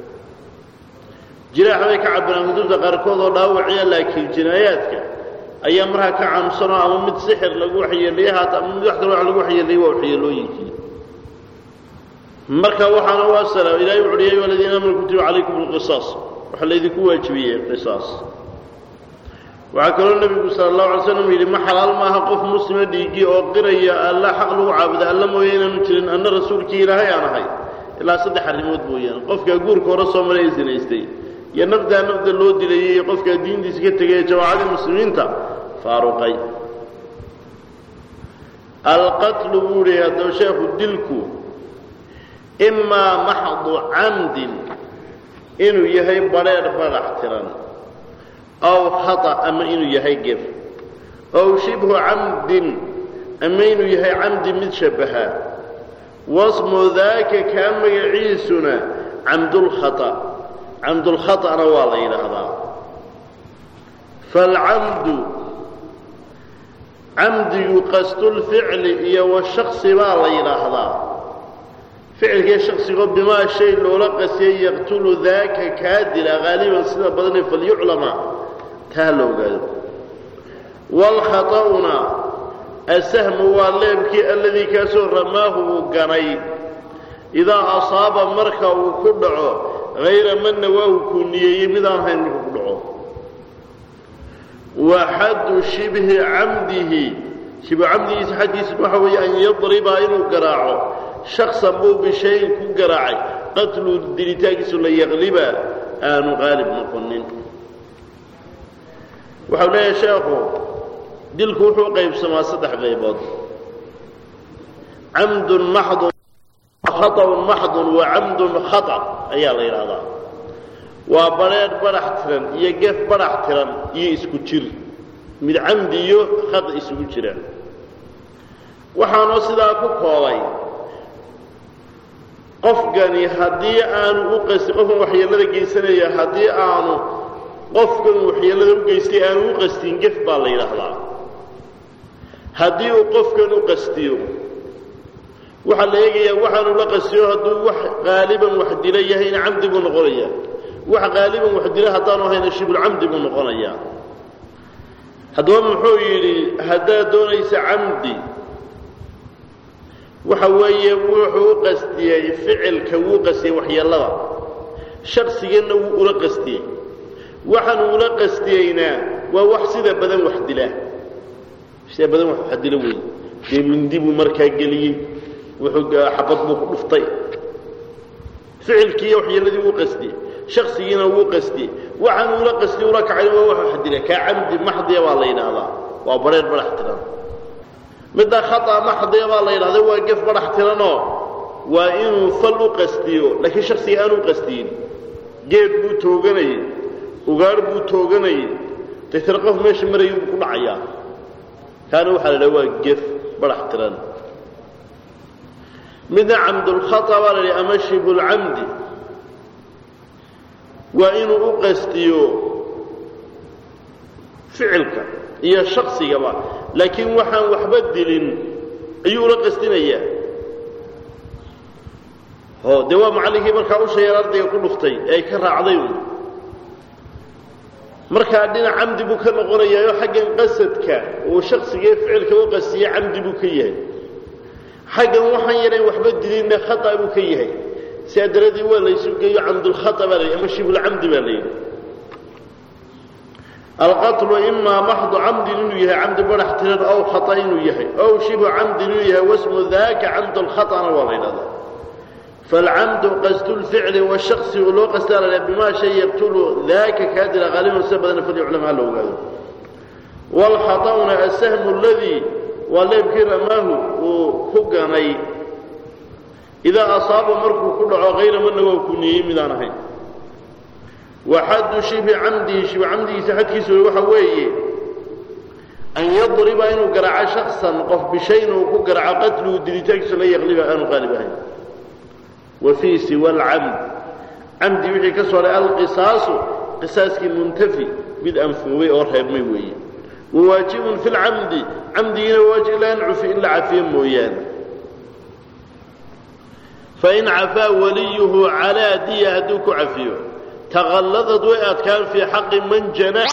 jiraax bay ka cabiraan kutubta qaarkood oo dhaawaciya laakiin jinaayaadka ayaa markaa ka caamsanoo ama mid sixir lagu waxyeeliyey haata ama mid wax kale wax lagu waxyeeliyey waa waxyeelooyinkii marka waxaana u asala ilahay wuxu uhi ya ayuha aladiina aamanu kutiba calaykum alqisaas waxaa laydinku waajibiyey qisaas waxaa kaloo nebigu sala allahu alay slam yidhi ma xalaal maaha qof muslima dhiigii oo qiraya alla xaq lagu caabuda alla mooye inaanu jirin anna rasuulkii ilaahay aan ahay ilaa saddex arrimood mooyaane qofkaa guurka hore soo maray ee sinaystay iyo nafdaa nafda loo dilayay iyo qofkaa diintiisa ka tegay ee jamaacadii muslimiinta faaruqay alqatlu buu yihi haddaba sheekhu dilku imaa maxdu camdin inuu yahay badheer badax tiran aw khata ama inuu yahay gef aw shibhu camdin ama inuu yahay camdi mid shabbaha wasmu daaka kaa magaciisuna camdulkhata camdulkhata'na waa la yidhaahdaa falcamdu camdigu qasdulficli iyo washaksi baa la yidhaahdaa ficilkii shaksigoo bimaa shay loola qasiyay yaqtulu daaka kaa dila haaliban sida badane falyuclama taa la ogaado waalkhata'una asahmu waa leebkii alladii kaasoo ramaahu uu ganay idaa asaaba marka uu ku dhaco hayra manna waa uu kuu niyeeyey midaan hayn markuu ku dhaco wa xaddu shibhi camdihi shibhu camdigiisa xaddiisa waxa weeye an yadriba inuu garaaco shaksan buu bishayin ku garaacay qatlu dilitaankiisu la yaqliba aanu qaalib noqonin waxau leeyahay sheekhu dilku wuxuu qaybsamaa saddex qaybood camdun maxdun khaطأun maxdun wa camdun khaطأ ayaa la yidhaahdaa waa badheedh badhax tiran iyo gef badhax tiran iyo isku jir mid camdi iyo khata isugu jira waxaanoo sidaa ku koobay qofkani haddii aanu u qastin qofkan waxyeellada geysanaya haddii aanu qofkan waxyeellada u geystay aanu u qastin gef baa la yidhaahdaa haddii uu qofkan u qastiyo waxaa la eegayaa waxaanu la qastiyo hadduu wax qaaliban wax dila yahayna camdi buu noqonayaa wax qaaliban wax dila haddaanu ahayna shibulcamdi buu noqonayaa haddaba muxuu yidhi haddaad doonaysa camdi waxa weeye wuxuu u qastiyey ficilka wuu qastiyey waxyeellada shaksiganna wuu ula qastiyey waxaanu ula qastiyeyna waa wax sida badan wax dila sida badan wax wax dila weeye dee mindi buu markaa geliyey wuxuu xabad buu ku dhuftay ficilkiiyo waxyeelladii wuu qastiyey shaksigiina wuu qastiyey waxaanu ula qastiyey ula kacay waa wax wax dila kaa camdi maxdiya baa la yidhaahdaa waa bareer barax tiran midda khata maxdiya baa la yidhahda waa gef badhax tiranoo waa inuu fal u qastiyo laakiin shaksiga aanu qastiyin geed buu tooganayey ugaar buu tooganayey deetana qof meesha marayay buu ku dhacayaa kaana waxaa la idhaha waa gef badhax tiran midna camdulkhata baa la yidhaha ama shibulcamdi waa inuu u qastiyo ficilka iyo shaksigaba laakiin waxaan waxba dilin ayuu ula qastinayaa o dee waa macallinkii markaa u sheegan ardayga ku dhuftay ee ay ka raacday un markaa dhinac camdi buu ka noqonayaayoo xaggan qasadka uu shaksigee ficilka u qastiye camdi buu ka yahay xaggan waxaan yarayn waxba dilinna khata buu ka yahay sidaa daraadii waa laysu geeyo camdulkhata baa la yidhi ama shibulcamdi baa la yidhi alqatlu imaa maxdu camdin inuu yahay camdi badhax tiran ow khata inuu yahay ow shibu camdin inuu yahay wasmu daaka camdu lkhatana waa la ydhahdaa falcamdu qasdu lficli washaksi uu loo qastaa la bimaa shay yaqtulu daaka kaa dila qaaliban sida badana falyuclam ha la ogaado waalkhata'una asahmu aladii waa leebkii ramaahu uu ku ganay idaa asaaba markuu ku dhaco hayra mana waa ku niyey midaan ahayn waxaddu shibi camdihi shibi camdigiisa xadkiisu waxa weeye an yadriba inuu garaaco shaksan qof bishayn uu ku garaaco qatluhu dilitaankiisa la yaqliba aanu qaalib ahayn wa fii siwa alcamd camdi wixii ka soo haray alqisaasu qisaaskii muntafi mid anfoobay oo reebmay weeye wawaajibun fi lcamdi camdigiina waajib ilaa an cufi in la cafiyo mooyaane fain cafaa waliyuhu calaa diya hadduu ku cafiyo taqalladad way adkaan fii xaqi man janaa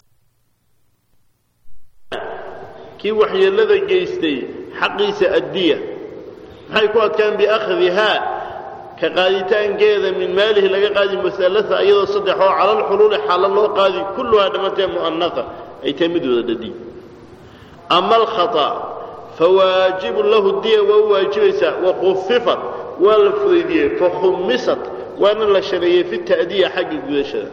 kii waxyeellada geystay xaqiisa addiya maxay ku adkaan biakhdihaa ka qaaditaankeeda min maalihi laga qaadi musalaa iyadoo saddex oo cala alxuluuli xaalo loo qaadi kulluhaa dhammaantee mu'anaqa ay tahay mid wada dhadi ama alkhata fawaajibun lahu diya waa u waajibaysaa wakufifat waa la fudaydiyey fakhumisat waana la shareeyey fi ta'diya xagga gudashada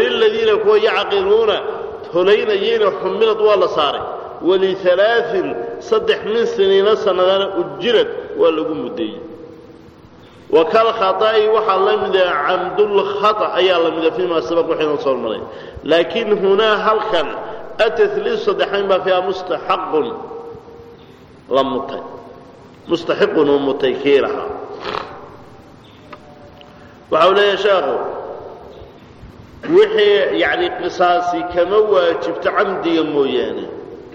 waliladiina kuwa yacqiluuna holaynayeyna xumilad waa la saaray walialaain saddex min siniina sannadana ujirad waa lagu muddeeyey wa kal khata'i waxaa la mida camdulkhata ayaa la mida fiima sabaq waxayna soo maray laakiin hunaa halkan atatliis saddexayn baa fiiha mustaxaqun la mutay mustaxiqun uu mutay kii lahaa waxa uu leeyahay sheekhu wixii yacni qisaasi kama waajibto camdiga mooyaane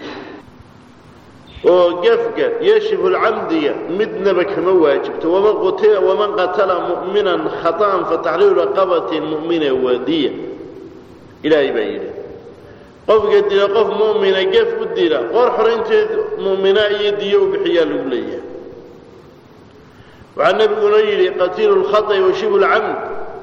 oo gefka yashifu lcamdiga midnaba kama waajibto waman qutila waman qatala mu'minan khata'an fataxriiru raqabatin mu'mina wadiya ilaahay baa yidhi qofka dila qof mu'mina gef u dila qoor xoraynteed mu'mina iyo diyo u bixiyaa lagu leeyahay waxaa nebiguna yidhi qatiilu lkhata'i wa shibu lcamd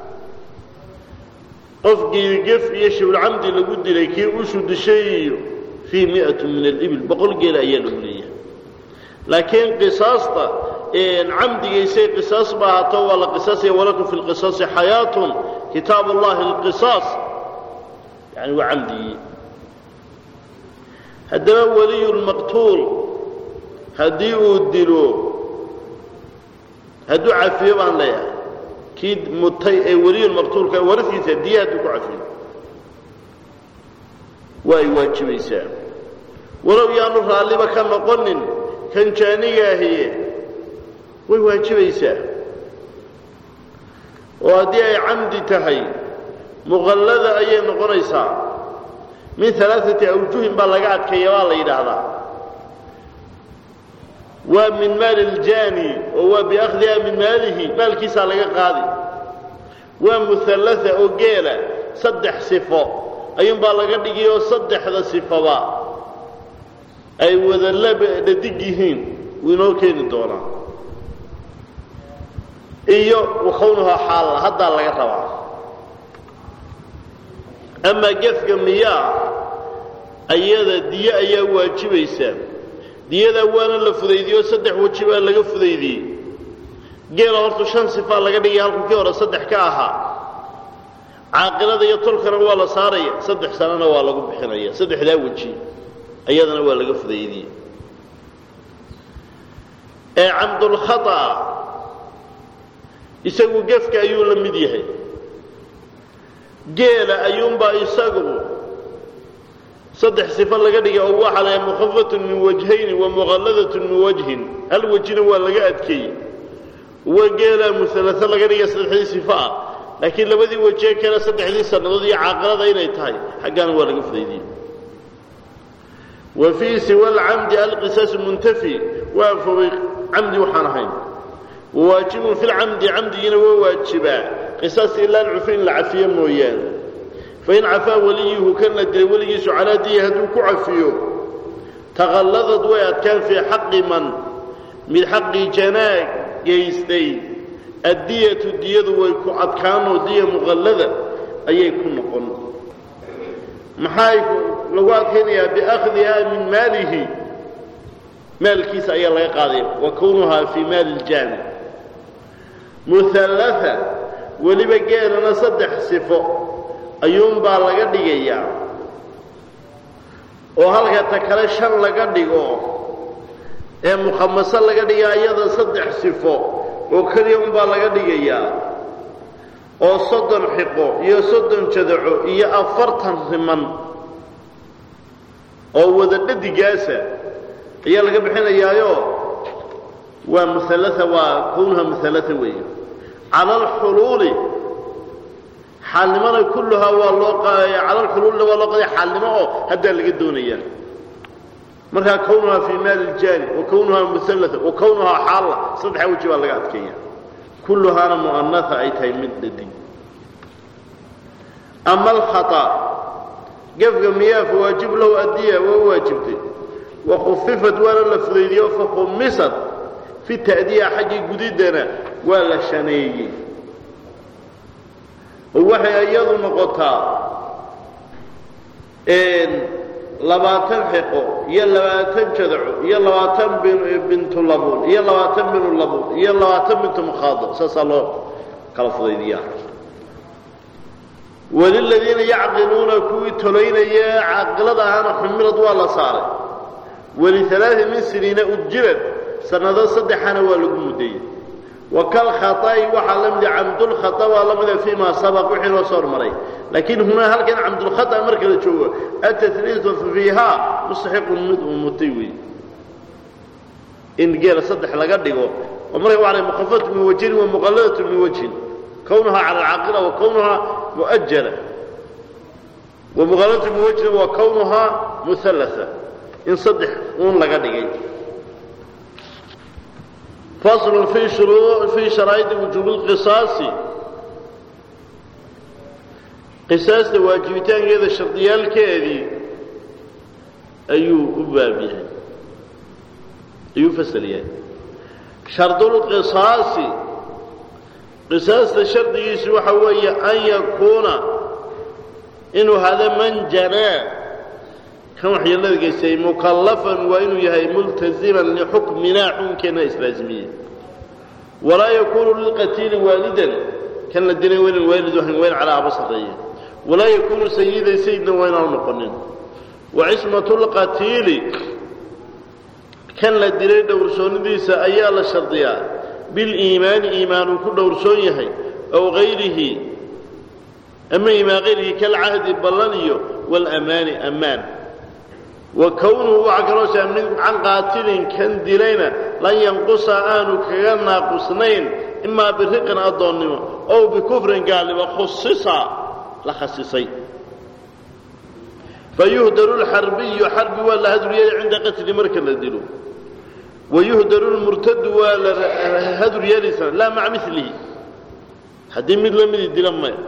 qofkii gef iyo shibulcamdi lagu dilay kii ushu dishay iyo fii mi'atu min alibil boqol geela ayaa lagu leeyahay laakiin qisaasta camdigaysay qisaas ba ahaato waa la qisaasaya walakum fi lqisaasi xayaatun kitaab allahi alqisaas yani waa camdigii haddaba waliyu lmaqtuul haddii uu dilo hadduu cafiyo baan leeyahay kii mutay ee weliyulmaqtuulka warasiisa diya hadduu ku cafiyo waa ay waajibaysaa walow yaanu raalliba ka noqonin kan jaanigaahiye way waajibaysaa oo haddii ay camdi tahay muqallada ayay noqonaysaa min alaaati awjuhin baa laga adkeeya baa la yidhaahdaa waa min maali ljaani oo waa biakhdiha min maalihi maalkiisaa laga qaadi waa muhallaa oo geela saddex sifo ayuunbaa laga dhigi oo saddexda sifaba ay wada dhadig yihiin wuu inoo keeni doonaa iyo wakawnuhaa xaalla haddaa laga rabaa amaa gefka miyaa ayada diyo ayaa waajibaysaa diyadaa waana la fudaydiyo saddex weji baa laga fudaydiyey geela horta shan sifaa laga dhigay halku kii hore saddex ka ahaa caaqilada iyo tolkana waa la saaraya saddex sanana waa lagu bixinaya saddexdaa weji ayadana waa laga fudaydiyey ee camdulkhata isagu gefka ayuu la mid yahay geela ayuunbaa isagu saddex sifo laga dhigay oo waxaa la mukhafatun min wajhayni wa muqalladatun min wajhin hal wejina waa laga adkeeyey wa geelaa muhalao laga dhigay saddexdii sifo ah laakiin labadii wejee kale saddexdii sannadood iyo caaqilada inay tahay xaggaana waa laga fudaydiyey wa fii siwa alcamdi alqisaasu muntafi waa fogay camdi waxaan ahayn wawaajibun fi lcamdi camdigiina waa waajibaa qisaas ilaa alcufi in la cafiyo mooyaane fain cafaa weliyuhu kan la dilay weligiisu calaa diya hadduu ku cafiyo taqalladad way adkaan fii xaqi man mid xaqii janaag gaystay addiyatu diyadu way ku adkaanoo diya muqallada ayay ku noqon maxay lagu adkaynayaa biakhdihaa min maalihi maalkiisa ayaa laga qaadaya wa kownuhaa fii maali iljaami muhallaa weliba geelana saddex sifo ayuunbaa laga dhigayaa oo halka ta kale shan laga dhigo ee mukhamaso laga dhigaa iyada saddex sifo oo keliya unbaa laga dhigayaa oo soddon xiqo iyo soddon jadaco iyo afartan riman oo wada dhadigaasa ayaa laga bixinayaayo waa muhalaa waa kownuha muhalaa weeye cala alxuluuli xaalnimona kulluhaa waa loo cala alxuluulina waa loo qadaya xaalnimo oo haddaa laga doonayaa markaa kownuhaa fii maali iljaani wa kownuhaa muhalaa wa kownuhaa xaalla saddexa weji baa laga adkeeya kulluhaana mu'anaa ay tahay mid dhadig ama alkhata gefka miyaa fawaajib lahu addiya waa waajibtay wa khufifat waana la fudaydiyo fakhumisat fi ta'diya xaggii gudiddana waa la shaneeyey oo waxay iyadu noqotaa labaatan xiqo iyo labaatan jadaco iyo labaatan bintu labuun iyo labaatan binu labuun iyo labaatan bintu mukhaado saasaa loo kala fudaydiyaa waliladiina yacqiluuna kuwii tolaynaya caaqilada ahaana xumilad waa la saaray walialaai min siniina ujirad sanado saddexana waa lagu muddeeyey wa kalkhaطa'i waxaa la mida camdulkhata waa la mida fii ma sabaq wixii noo soo hormaray laakiin hunaa halkan camdulkhata marka la joogo atatliitu fiihaa mustaxiqun mid uu mutay wey in geela saddex laga dhigo oo marka waa mukhafatu min wajhin wa muqalladatu min wajhin kownuhaa cala alcaaqila wa kownuhaa mu'ajala wa muqalladatu min wajhin wa kownuhaa muhallasa in saddex uun laga dhigay fasl fii shuruu fii sharaa'idi wujuubi lqisaasi qisaasta waajibitaankeeda shardiyaalkeedii ayuu u baab yahay ayuu fasal yahay shardulqisaasi qisaasta shardigiisu waxa weeye an yakuuna inuu hada man janaa kan waxyeelada geystay mukallafan waa inuu yahay multaziman lixukminaa xukunkeenna islaazimiyey walaa yakuunu lilqatiili waalidan kan la dilay waa inaan waalid ahayn waa in calaa aba sarreeye walaa yakuunu sayidan sayidna waa inaanu noqonin wa cismatu lqatiili kan la dilay dhowrsoonidiisa ayaa la shardiyaa biliimaani iimaan uu ku dhowrsoon yahay aw hayrihi ama iimaan hayrihi kalcahdi ballan iyo waalamaani ammaan wa kownuhu waxaa kaloo shaamnin can qaatilin kan dilayna lan yanqusa aanu kaga naaqusnayn imaa biriqin addoonnimo ow bikufrin gaalnimo khusisa la khasisay fayuhdaru lxarbiyu xarbi waa la haduryeeli cinda qatli marka la dilo wayuhdaru lmurtadu waa la hadur yeelaysaa laa maca milihi haddii mid la midi dila maya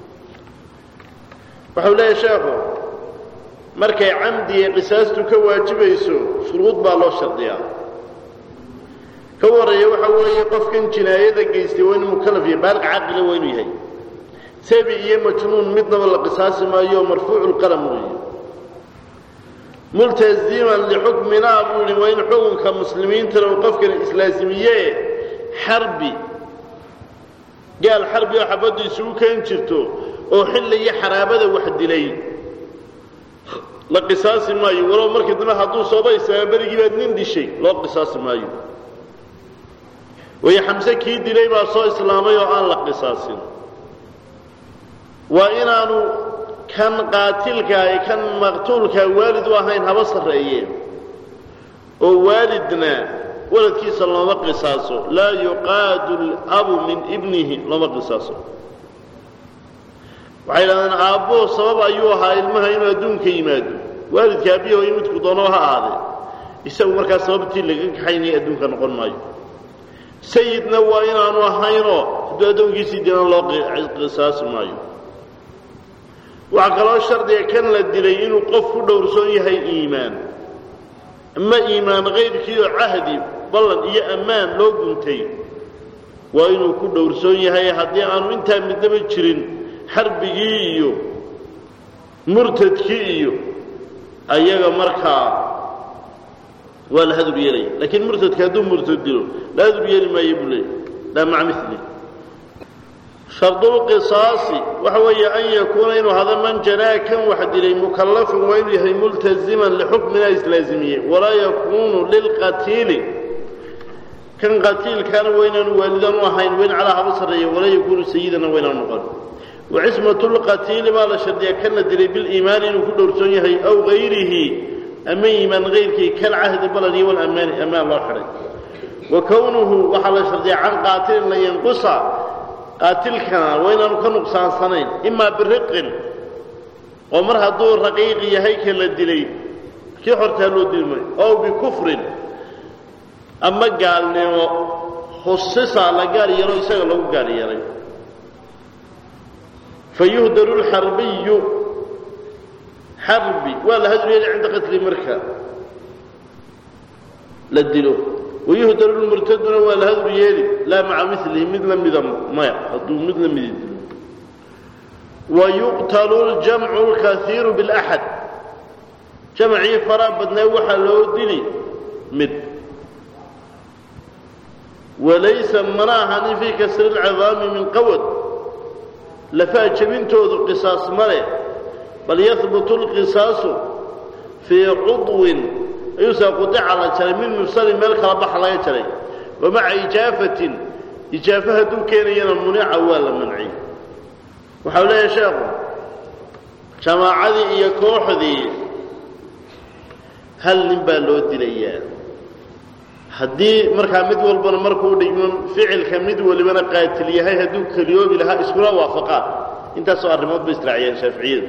waxau leeyahay sheekhu markay camdiga qisaastu ka waajibayso shuruud baa loo shardiyaa ka warreeya waxa weeye qofkan jinaayada geystay waa inuu mukallaf yahay baaliq caqila waa inuu yahay sabi iyo majnuun midnaba la qisaasi maayo marfuucu lqalam weeye multaziman lixukminaa buu yihi waa in xukunka muslimiintana uu qofkan islaasimiye xarbi gaal xarbi oo xabaddu isugu keen jirto oo xilla iyo xaraabada wax dilay la qisaasi maayo walow markii dambe hadduu sooba islaamaa berigii baad nin dishay loo qisaasi maayo waayo xamse kii dilay baa soo islaamay oo aan la qisaasin waa inaanu kan qaatilkaa ee kan maqtuulkaa waalid u ahayn haba sarreeye oo waalidna waladkiisa looma qisaaso laa yuqaadu labu min ibnihi looma qisaaso waxay idhahdeen aabbuhu sabab ayuu ahaa ilmaha inuu adduunka yimaado waalidka aabbiyaho in midku doono ha ahaadee isagu markaa sababtii laga kaxaynaya adduunka noqon maayo sayidna waa inaanu ahaynoo hadduu addoonkiisii dilan loo qisaasi maayo waxaa kaloo shardiga kan la dilay inuu qof ku dhowrsoon yahay iimaan ama iimaan kayrkii oo cahdi ballan iyo ammaan loo guntay waa inuu ku dhowrsoon yahay haddii aanu intaa midnaba jirin xarbigii iyo murtadkii iyo ayaga markaa waa la hadur yeelaya laakiin murtadka hadduu murtad dilo la hadur yeeli maayo buu leeyay laa maca mili shardulqisaasi waxa weeye an yakuuna inuu hada man janaa kan wax dilay mukallafan waa inuu yahay multaziman lixukmina islaazimiye walaa yakuunu lilqatiili kan qatiilkaana waa inaanu waalidan u ahayn wayn calaa haba sarreeya walaa yakuunu sayidana waa inaanu noqon wacismatu lqatiili baa la shardiyaa kan la dilay biliimaani inuu ku dhowrsoon yahay aw hayrihi ama iimaan hayrkii kalcahdi balan iyo walamaani amaan loo xidhay wa kownuhu waxaa la shardiyaa can qaatilin lan yanqusa qaatilkana waa inaanu ka nuqsaansanayn imaa biriqin oo mar hadduu raqiiq yahay ka la dilay kii xortaa loo dili maayo ow bikufrin ama gaalnimo khusisa la gaar yeelo isaga lagu gaar yeelay fayuhdaru lxarbiyu xarbi waa la hadur yeeli cinda qatli marka la dilo wayuhdaru lmurtaduna waa la hadur yeeli laa maca milihi mid la mida maya hadduu mid la midi dilo wayuqtalu ljamcu lkaiiru bilaxad jamcii faraa badnaa waxaa loo dili mid walaysa mana ahanin fii kasri lcidaami min qawad lafaha jebintoodu qisaas ma leh bal yahbutu lqisaasu fii cudwin ayuusa qudica la jaray min mufsalin meel kala baxa laga jaray wa maca ijaafatin ijaafo hadduu keenayana munica waa la manciyey waxau leeyahay sheekhu jamaacadii iyo kooxdii hal nin baa loo dilayaa haddii markaa mid walbana markuu dhigmo ficilka mid walibana qaatil yahay hadduu keliyoobi lahaa iskula waafaqaan intaasoo arrimood bay israaciyeen shaaficiyadu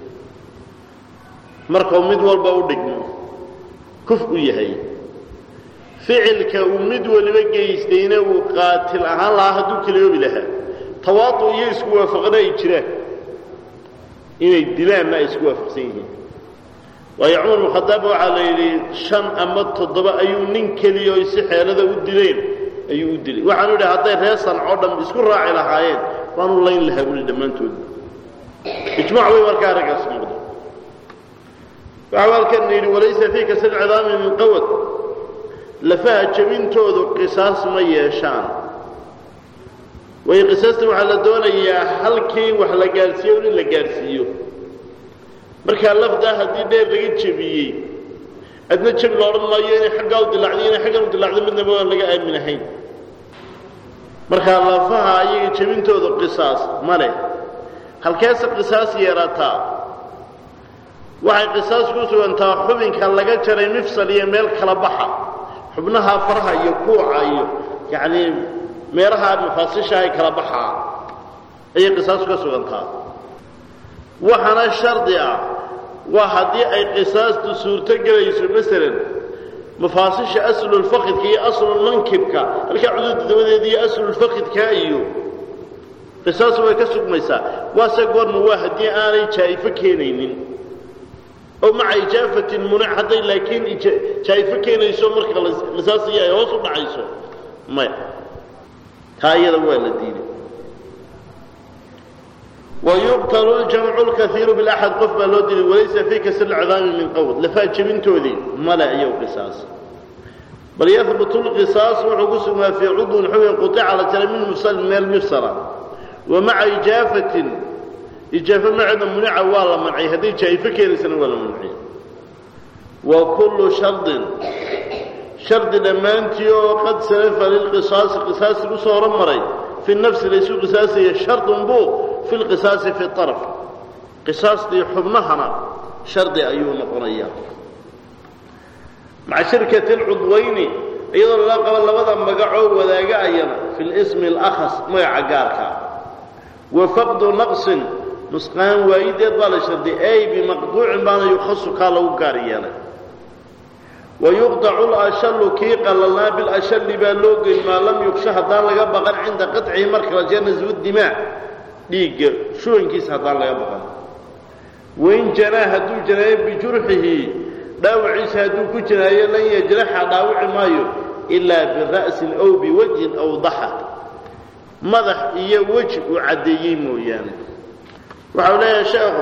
markuu mid walba u dhigmo kuf u yahay ficilka uu mid waliba geystayna uu qaatil ahaan lahaa hadduu keliyoobi lahaa tawaadu iyo isku waafaqna ay jiraan inay dilaanna ay isku waafaqsan yihiin waayo cumar bnu khadaab waxaa la yidhi shan ama toddoba ayuu nin keliya oy si xeelada u dileen ayuu u dilay waxaanu yidhi hadday reer sancoo dhan isku raaci lahaayeen waanu layn lahaa buli dhammaantood ijmac way markaa arrinkaas noqda waxau halkan yidhi walaysa fii kasal cidaami min qawad lafaha jebintoodu qisaas ma yeeshaan way qisaasta waxaa la doonayaa halkii wax la gaadhsiiyo in la gaadhsiiyo markaa lafdaa haddii dheer laga jebiyey adna jebi la odhan maayo inay xaggaa u dilacday inay xaggan u dilacday midnaba aan laga aaminahayn markaa lafaha ayaga jebintooda qisaas ma leh halkeese qisaas yeerataa waxay qisaas ku sugantaa xubinka laga jaray mifsal iyo meel kala baxa xubnaha faraha iyo kuuca iyo yacnii meelaha mafaasishahay kala baxaa ayay qisaas ka sugantaa waxaana shardi ah waa haddii ay qisaastu suurto gelayso masalan mafaasisha aslulfakidka iyo aslulmankibka halkaa cuduudda dabadeeda iyo aslulfakidka iyo qisaasu way ka sugmaysaa waase goorma waa haddii aanay jaa'ifo keenaynin oo maca ijaafatin munic hadday laakiin jaa'ifo keenayso marka qisaasiyo ay hoos u dhacayso maya taa iyada waa la diiday wayuqtalu ljamcu lkaiiru bilaxad qof baa loo dilay walaysa fii kasr lcidaami min qawd lafaa jebintoodii male iyaw qisaas bal yahbutu lqisaas wuxuu ku sugnaa fii cudwin xubin qutica la jaray min mufsalin meel mifsala wa maca ijaafatin ijaafo maceeda munica waa la mancay hadday jaa'ifo keenaysana waa la mancay wa kullu shardin shardi dhammaantii oo qad salafa lilqisaasi qisaasi ku soo hormaray fi nafsi laysu qisaasaya shardun buu fi lqisaasi fi araf qisaastii xubnahana shardi ayuu noqonayaa maca shirkati lcudwayni iyadoo lala qabo labada magacoo wadaaga ayana fi lismi alakhas magaca gaarka wa faqdu naqsin nusqaan waayideed baa la sharday ay bimaqduucin baana yukhasu kaa lagu gaar yeelay wayuqdacu lashallu kii qalalnaa bilashalli baa loo geyn maa lam yugsha haddaan laga baqan cinda qacihi marka la jee naswu dimaa dhiigga shubankiisa haddaan laga baqan wain janaa hadduu janaayo bijurxihi dhaawaciisa hadduu ku janaayo lan yajraxa dhaawici maayo ilaa bira'sin aw biwajhin aw daxa madax iyo weji uu caddeeyey mooyaane waxau leeyahay sheekhu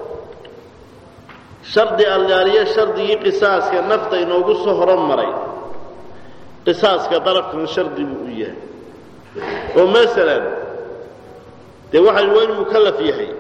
shardi allaaliyo shardigii qisaaska nafta inoogu soo horanmaray qisaaska darafkan shardi buu u yahay oo masalan dee waxay waa inuu mukallaf yahay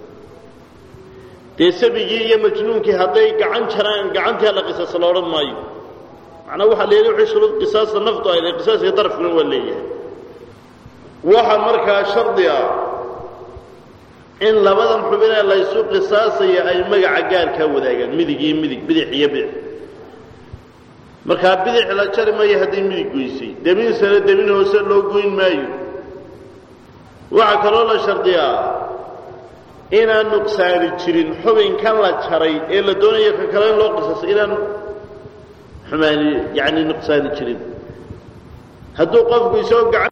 dee sabigii iyo majnuunkii hadday gacan jaraan gacantii alla qisaasa la odhan maayo macnaa waxaa la yidhi wixii shuruud qisaasta naftu ay lehay qisaaska darafkuna waa leeyahay waxa markaa shardi ah in labadan xubinee laysu qisaasaya ay magaca gaarkaa wadaagaan midig iyo midig bidix iyo bidix markaa bidix la jari maayo hadday midig goysay demin sare demin hoose loo goyn maayo waxaa kaloo la shardiyaa inaan nuqsaani jirin xubinkan la jaray ee la doonayo ka kale in loo qisaasa inaan xumaani yacni nuqsaani jirin hadduu qofku isagoo gacan